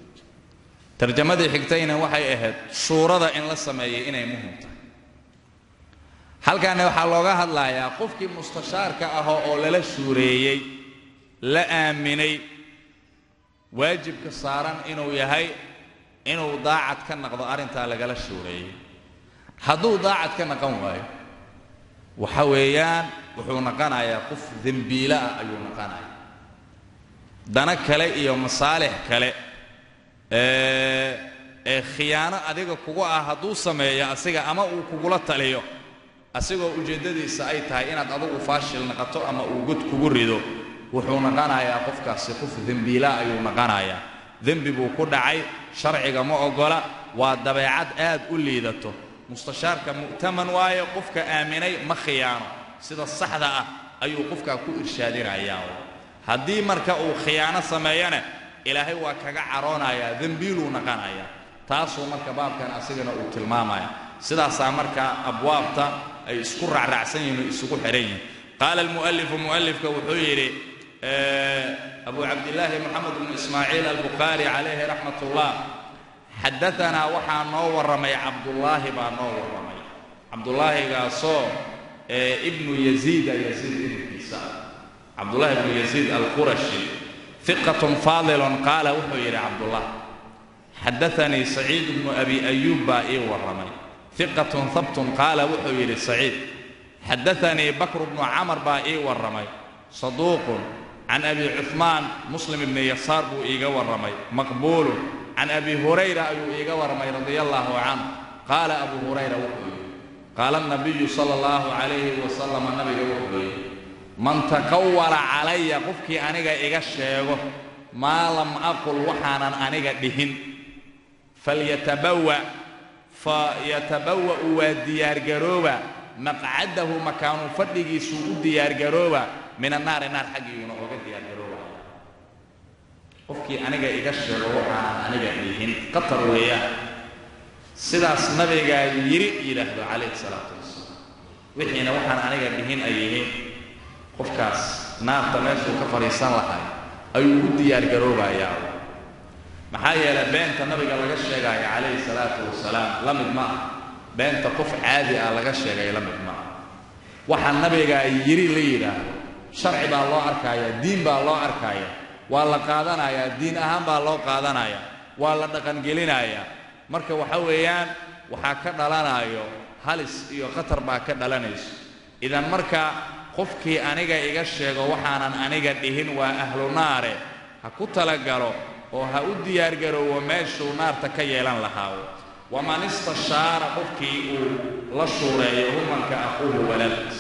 tarjamadii xigtayna waxay ahayd shuurada in la sameeyay inay muhim tahay halkaana waxaa looga hadlayaa qofkii mustashaarka ahoo oo lala shuureeyey la aaminay waajibka saaran inuu yahay inuu daacad ka naqdo arrintaa lagala shuureeyey hadduu daacad ka naqan waayo waxa weeyaan wuxuu naqanayaa qof dembiile ah ayuu naqanaya dana kale iyo masaalix kale ee khiyaano adiga kugu ah hadduu sameeyo asiga ama uu kugula taliyo asigoo ujeeddadiisa ay tahay inaad adigu faashil naqato ama uu god kugu rido wuxuu naqanayaa qofkaasi qof dembiilaa ayuu naqanayaa dembi buu ku dhacay sharciga ma oggola waa dabeecad aad u liidato mustashaarka mu'taman waayo qofka aaminay ma khiyaano sida saxda ah ayuu qofkaa ku irshaadinayaa haddii marka uu khiyaano sameeyana ilaahay waa kaga caroonayaa dembiiluu naqanaya taasuu marka baabkan asigana uu tilmaamaya sidaasaa marka abwaabta ay isku raacraacsan yihin o isugu xidhan yihin qaala almu'alifu mu'alifka wuxuu yidhi abu cabdillaahi moxamed bnu ismaaciil albukhaari calayhi raxmat ullah xadaanaa waxaa noo warramay cabdullaahi baa noo warramay cabdullaahigaasoo ibnu yaziida yaziid ibnkiisa cabdullahi ibnu yaziid alqurashi iqatun faadilun qaala wuxuu yidhi cabdullah xadaanii saciid bnu abi ayuub baa ii warramay iqatun habtun qaala wuxuu yidhi saciid xadaanii bakru bnu camar baa ii warramay saduuqun can abi cuhmaan muslim ibni yasaar buu iiga warramay maqbuulun can abi hurayra ayuu iiga warramay radia allaahu canhu qaala abu hurayra wuxuu yidhi qaala nabiyu sala allahu calayhi wasalama nabiga wuxuu yidhi man taqawala calaya qofkii aniga iga sheego maa lam aqul waxaanan aniga dhihin falyatabawa fa yatabawa'u waa diyaargarooba maqcadahu makaanu fadhigiisuu u diyaargarooba min annaari naar xaggiiyuuna oga diyaargaroobaya qofkii aniga iga sheego waxaanan aniga dhihin qatar weeyaan sidaas nabigaa yidhi yidhaahdo calayhi salaatu wasalaam wixiina waxaan aniga dhihin ay yihiin qofkaas naarta meeshuu ka fadhiisan lahay ayuu u diyaargaroobayaa maxaa yeelay beenta nabiga laga sheegaayo calayhi salaatu wasalaam la mid ma ah beenta qof caadi ah laga sheegay la mid ma ah waxaa nabigaa yidhi la yidhaahdo sharci baa loo arkaaya diin baa loo arkaaya waa la qaadanayaa diin ahaan baa loo qaadanaya waa la dhaqangelinayaa marka waxa weeyaan waxaa ka dhalanayo halis iyo khatar baa ka dhalanayso idan marka qofkii aniga iga sheego waxaanan aniga dhihin waa ahlu naare ha ku talagalo oo ha u diyaargaroowo meeshuu naarta ka yeelan lahaa waman istashaara qofkii uu la shuureeyo humanka aquuhu walaalkiis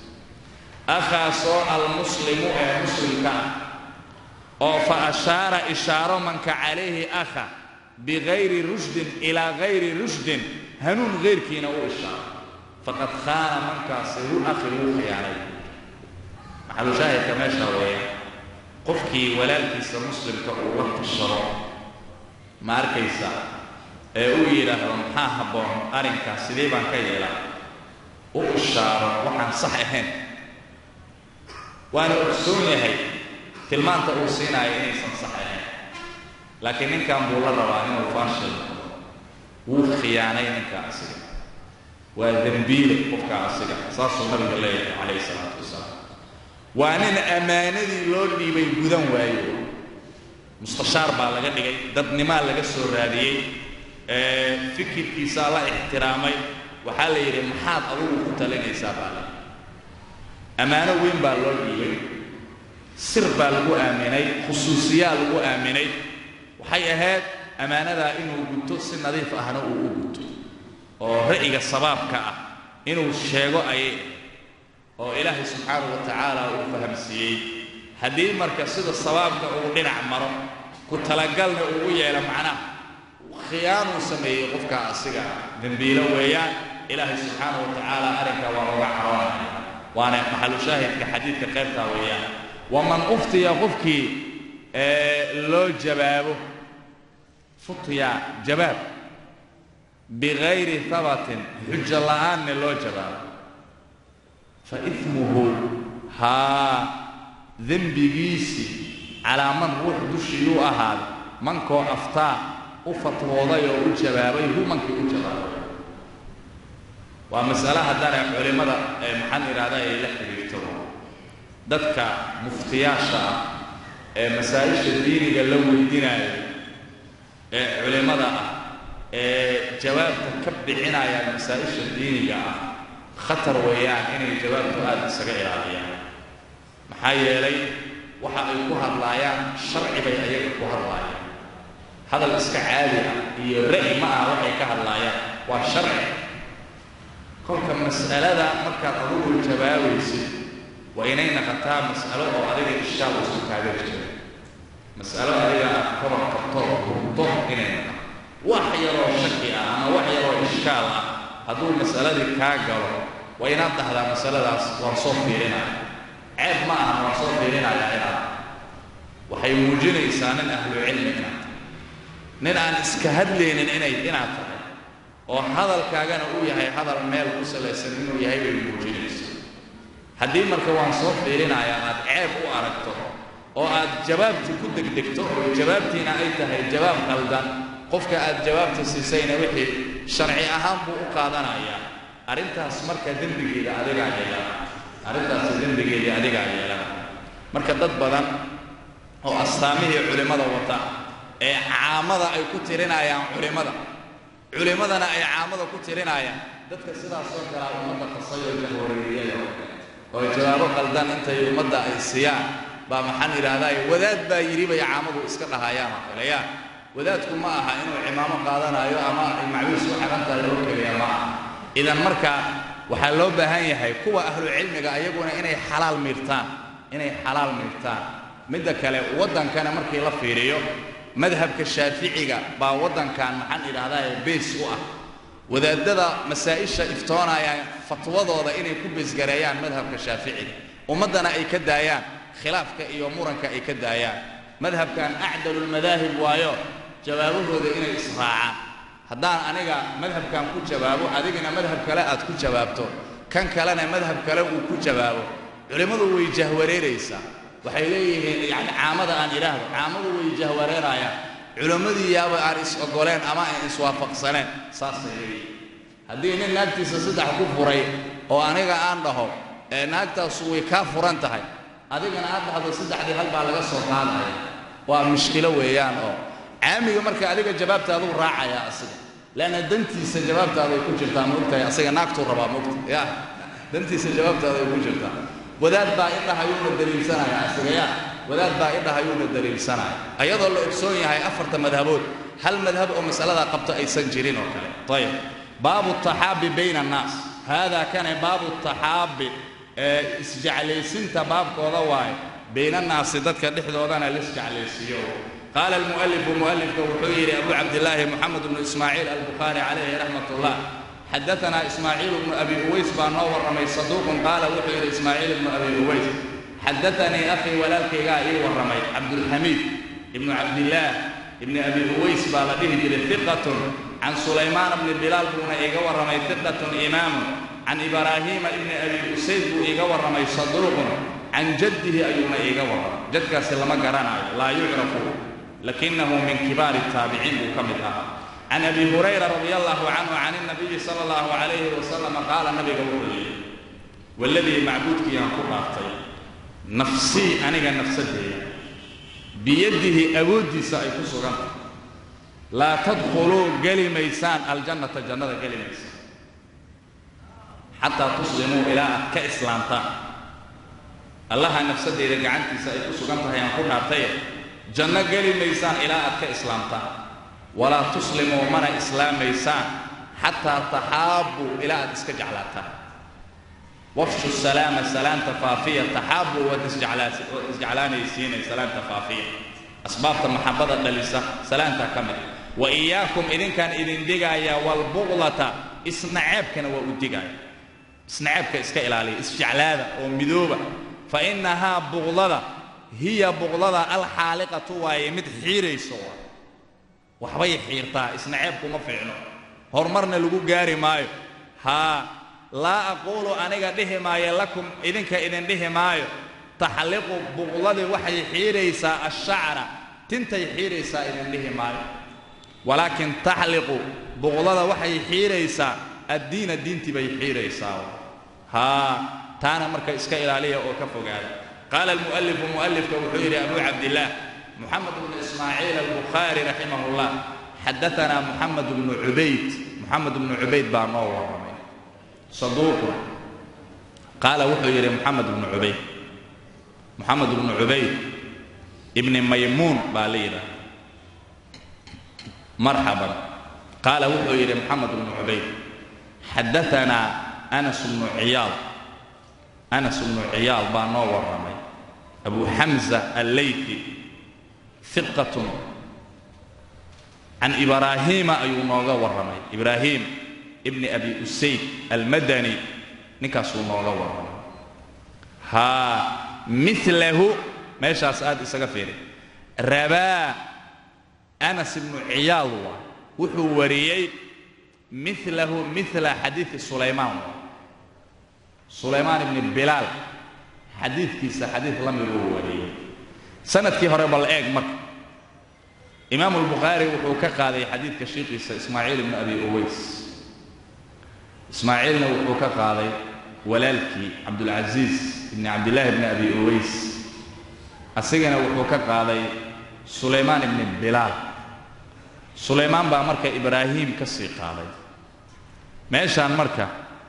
akhaasoo almuslimu ee muslimka ah oo fa ashaara ishaaro manka calayhi akha bigayri rushdin ilaa gayri rushdin hanuun hayrkiina u ishaaro faqad khaana mankaasi hu akhi wuu khiyaanay maxalushaahidka meesha weeya qofkii walaalkiisa muslimka uu la tashado ma arkaysa ee uu yidhaahdo maxaa habboon arrinkaas sidee baan ka yeelaa u ishaaro waxaan sax ahayn waana ogsoon yahay tilmaanta uu siinaayo inaysan sax ahayn laakiin ninkan buu la rabaa inuu faashil wuu khiyaanay ninka asiga waa dembiile qofka asiga saasuu nabiga leeyahay calayhi salaatu wasalaam waa nin ammaanadii loo dhiibay gudan waayo mustashaar baa laga dhigay dadnimaa laga soo raadiyey fikirkiisaa la ixtiraamay waxaa la yidhi maxaad adugu ku talinaysaa baa la ammaano weyn baa loo dhiibay sir baa lagu aaminay khusuusiyaa lagu aaminay waxay ahayd ammaanadaa inuu guto si nadiif ahna uu u guto oo ra'yiga sabaabka ah inuu sheego ayay oo ilaahay subxaanahu wa tacaala uu fahamsiiyey haddii marka sida sabaabka uu dhinac maro ku talagalna ugu yeelo macnaha khiyaanuu sameeyey qofka asiga dembiilo weeyaan ilaahay subxaanahu wa tacaala arrinka waa looga caroonaya waana maxalu shaahidka xadiidka qaybtaa weeyaan waman uftiya qofkii loo jawaabo futya jawaab bigayri habatin xujo la'aanna loo jawaabo fa ismuhu haa dembigiisii calaa man ruux dushiyuu ahaaday mankoo aftaa u fatwooday oo u jawaabay hu mankii u jawaabay waa masale haddana culimmada maxaan idhahda ay la xidhiirto dadka muftiyaasha ah ee masaa-isha diiniga la weydinaayo ee culimmada ah ee jawaabta ka bixinaya masaa-isha diiniga ah khatar weeyaan inay jawaabtu aada isaga ilaaliyaan maxaa yeelay waxa ay ku hadlaayaan sharci bay ayaga ku hadlaayaan hadal iska caadi ah iyo ra'yi ma ah waxay ka hadlaayaan waa sharci kolka mas'alada markaad adugu jawaabaysid waa inay naqataa mas'alo oo adiga ishaal usu kaaga jiro mas'alo adiga aad kaba qabto oo hurto inay naqato wax yaroo shaki ah ama wax yaroo ishkaal ah hadduu mas'aladii kaa galo waa inaad dhahdaa masaladaas waan soo fiirinaya ceeb ma aha waan soo fiirinaya inaad waxay muujinaysaa nin ahlucilmi inaad tahay nin aan iska hadlaynin inay inaad tahay oo hadalkaagana uu yahay hadal meel ku salaysan inuu yahay bay muujinaysaa haddii marka waan soo fiirinayaa aad ceeb u aragto oo aad jawaabtii ku degdegto oo jawaabtiina ay tahay jawaab qaldan qofka aad jawaabta siisayna wixii sharci ahaan buu u qaadanayaa arrintaas marka dembigeeda adigaa yeelana arrintaasi dembigeedii adigaa yeelana marka dad badan oo astaamihii culimmada wata ee caamada ay ku tirinayaan culimmada culimmadana ay caamada ku tirinayaan dadka sidaasoo kalea ummadda qasayoo jahwareeriyada oo jawaabo qaldan intay ummadda ay siiyaan baa maxaan idhaahdaa wadaad baa yidhi bay caamadu iska dhahayaan oo kale yaa wadaadku ma aha inuu cimaamo qaadanayo ama ay macwiis u xaran tahay loo keliya ma aha idan marka waxaa loo baahan yahay kuwa ahlu cilmiga ayaguna inay xalaal miirtaan inay xalaal miirtaan midda kale waddankana markii la fiiriyo madhabka shaaficiga baa waddankan maxaan idhaahdaa beys u ah wadaadada masaa-isha iftoonaya fatwadooda inay ku beesgareeyaan madhabka shaaficiga ummaddana ay ka daayaan khilaafka iyo muranka ay ka daayaan madhabkan acdalulmadaahib waayo jawaabahooda inay israacaan haddaan aniga madhabkan ku jawaabo adigana madhab kale aad ku jawaabto kan kalena madhab kale uu ku jawaabo culimmadu way jahwareeraysaa waxay leeyihiin yani caamada aan idhaahdo caamadu way jahwareerayaan culimmadii yaaba aan is ogoleen ama aan iswaafaqsaneen saasay leeyihiin haddii nin naagtiisa saddex ku furay oo aniga aan dhaho ee naagtaasu way kaa furan tahay adigana aad dhahdo saddexdii hal baa laga soo qaadaya waa mushkilo weeyaan oo caamiga marka adiga jawaabtaaduu raacaya asiga leanna dantiisa jawaabtaaday ku jirtaa maogtahay asiga naagtuu rabaa maogta ya dantiisa jawaabtaaday ku jirtaa wadaad baa idhahayuuna daliilsanaya asiga ya wadaad baa idhahayuuna daliilsanaya ayadoo la ogsoon yahay afarta madhabood hal madhab oo masaladaa qabto aysan jirin oo kale ayib baabu taxaabi bayna annaas haadaa kane baabu taxaabi ee isjeclaysinta baabkooda waaye bayna annaasi dadka dhexdoodana laisjeclaysiiyo qaala almu'alifu mu'alifka wuxuu yidhi abu cabdillaahi moxamed bnu ismaaciil albukhaari calayhi raxmat ullah xadaanaa ismaaciil bnu abi uways baa noo warramay saduuqun qaala wuxuu yidhi ismaaciil bnu abi uways xadaanii akhii walaalkaygaa ii warramay cabdulxamiid ibnu cabdillaah ibni abi uways baa la dhihi jiray hiqatun can sulaymaana bni bilaal buuna iiga warramay hiqatun imaamun can ibraahiima ibni abi usayd buu iiga warramay saduuqun can jaddihi ayuuna iiga warramay jadkaasi lama garanayo laa yucrafu lakinahu min kibaari taabiciin buu ka mid ahaa can abi hurayra radi allahu canhu can inabiyi sala allahu calayhi wasalama qaala nabiga wuxuu yidhi waladii macbuudkiiyaan ku dhaaftay nafsii aniga nafsadeeda biyadihi awooddiisa ay ku sugan tahay laa tadkhuluu geli maysaan aljannata jannada geli maysaan xataa tuslimuu ilaa aad ka islaamtaan allaha nafsadeyda gacantiisa ay ku sugan tahay aan ku dhaartaye janno geli maysaan ilaa aad ka islaamtaan walaa tuslimuu mana islaamaysaan xataa taxaabbuu ilaa aad iska jeclaataan wafshu salaama salaanta faafiya taxaabbuu waad isjeclaanaysiinay salaanta faafiya asbaabta maxabbada dhalisa salaantaa ka mid wa iyaakum idinkaan idin digaaya walbuqlata isnaceebkana waa u digaaya isnaceebka iska ilaaliya isjeclaada oo midooba fa innahaa buqlada hiya buqlada alxaaliqatu waaye mid xiirayso waxbay xiirtaa isnaceebkuma fiicno horumarna lagu gaari maayo haa laa aquulu aniga dhihi maayo lakum idinka idin dhihi maayo taxliqu buqladii waxay xiiraysaa ashacra tintay xiiraysaa idin dhihi maayo walaakin taxliqu buqlada waxay xiiraysaa addiina diintii bay xiiraysaa haa taana marka iska ilaaliya oo ka fogaada qaala almu'alifu mu'alifka wuxuu yidhi abu cabdillaah moxamed bnu ismaaciil albukhaari raximah llah xadaanaa moxamed bnu cubayd moxamed bnu cubayd baa noo warramay saduuqun qaala wuxuu yidhi moxamed bnu cubayd moxamed bnu cubayd ibni maymuun baa la yidhaha marxaban qaala wuxuu yidhi moxamed bnu cubayd xadaanaa anas bnu ciyaal anas bnu ciyaal baa noo warramay abu xamza alleyfi hiqatun can ibraahiima ayuu nooga warramay ibraahim ibni abi usayd almadani ninkaasuu nooga warramay haa milahu meeshaas aad isaga fiiri rabaa anas ibnu ciyaad waa wuxuu wariyey milahu mila xadiidi sulaymaan waa sulaymaan ibni bilaal xadiidkiisa xadiid la mid uu wariyey sanadkii hore bal eeg marka imaamu albukhaari wuxuu ka qaaday xadiidka shiikiisa ismaaciil ibni abi uways ismaaciilna wuxuu ka qaaday walaalkii cabdulcasiis ibni cabdillaahi ibni abi uways asigana wuxuu ka qaaday sulaymaan ibni bilaal sulaymaan baa marka ibraahim ka sii qaaday meeshaan marka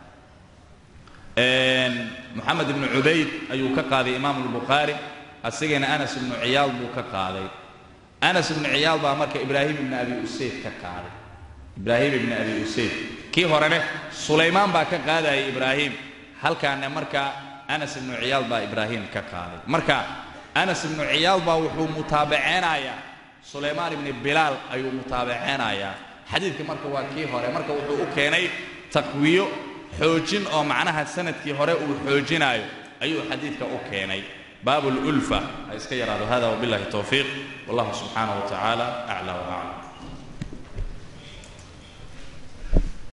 moxamed ibnu cubayd ayuu ka qaaday imaamu albukhaari asigana anas ibnu ciyaal buu ka qaaday anas ibnu ciyaal baa marka ibraahim ibni abi usayd ka qaaday ibraahim ibni abi usayd kii horene sulaymaan baa ka qaadayay ibraahim halkaana marka anas ibnu ciyaal baa ibraahim ka qaaday marka anas ibnu ciyaal baa wuxuu mutaabaceynayaa sulaymaan ibni bilaal ayuu mutaabaceynayaa xadiidka marka waa kii hore marka wuxuu u keenay taqwiyo xoojin oo macnaha sanadkii hore uu xoojinaayo ayuu xadiidka u keenay baabu lulfa ha iska yaraado hada wabillahi towfiiq wallahu subxaanaه wa tacaala aclى waclam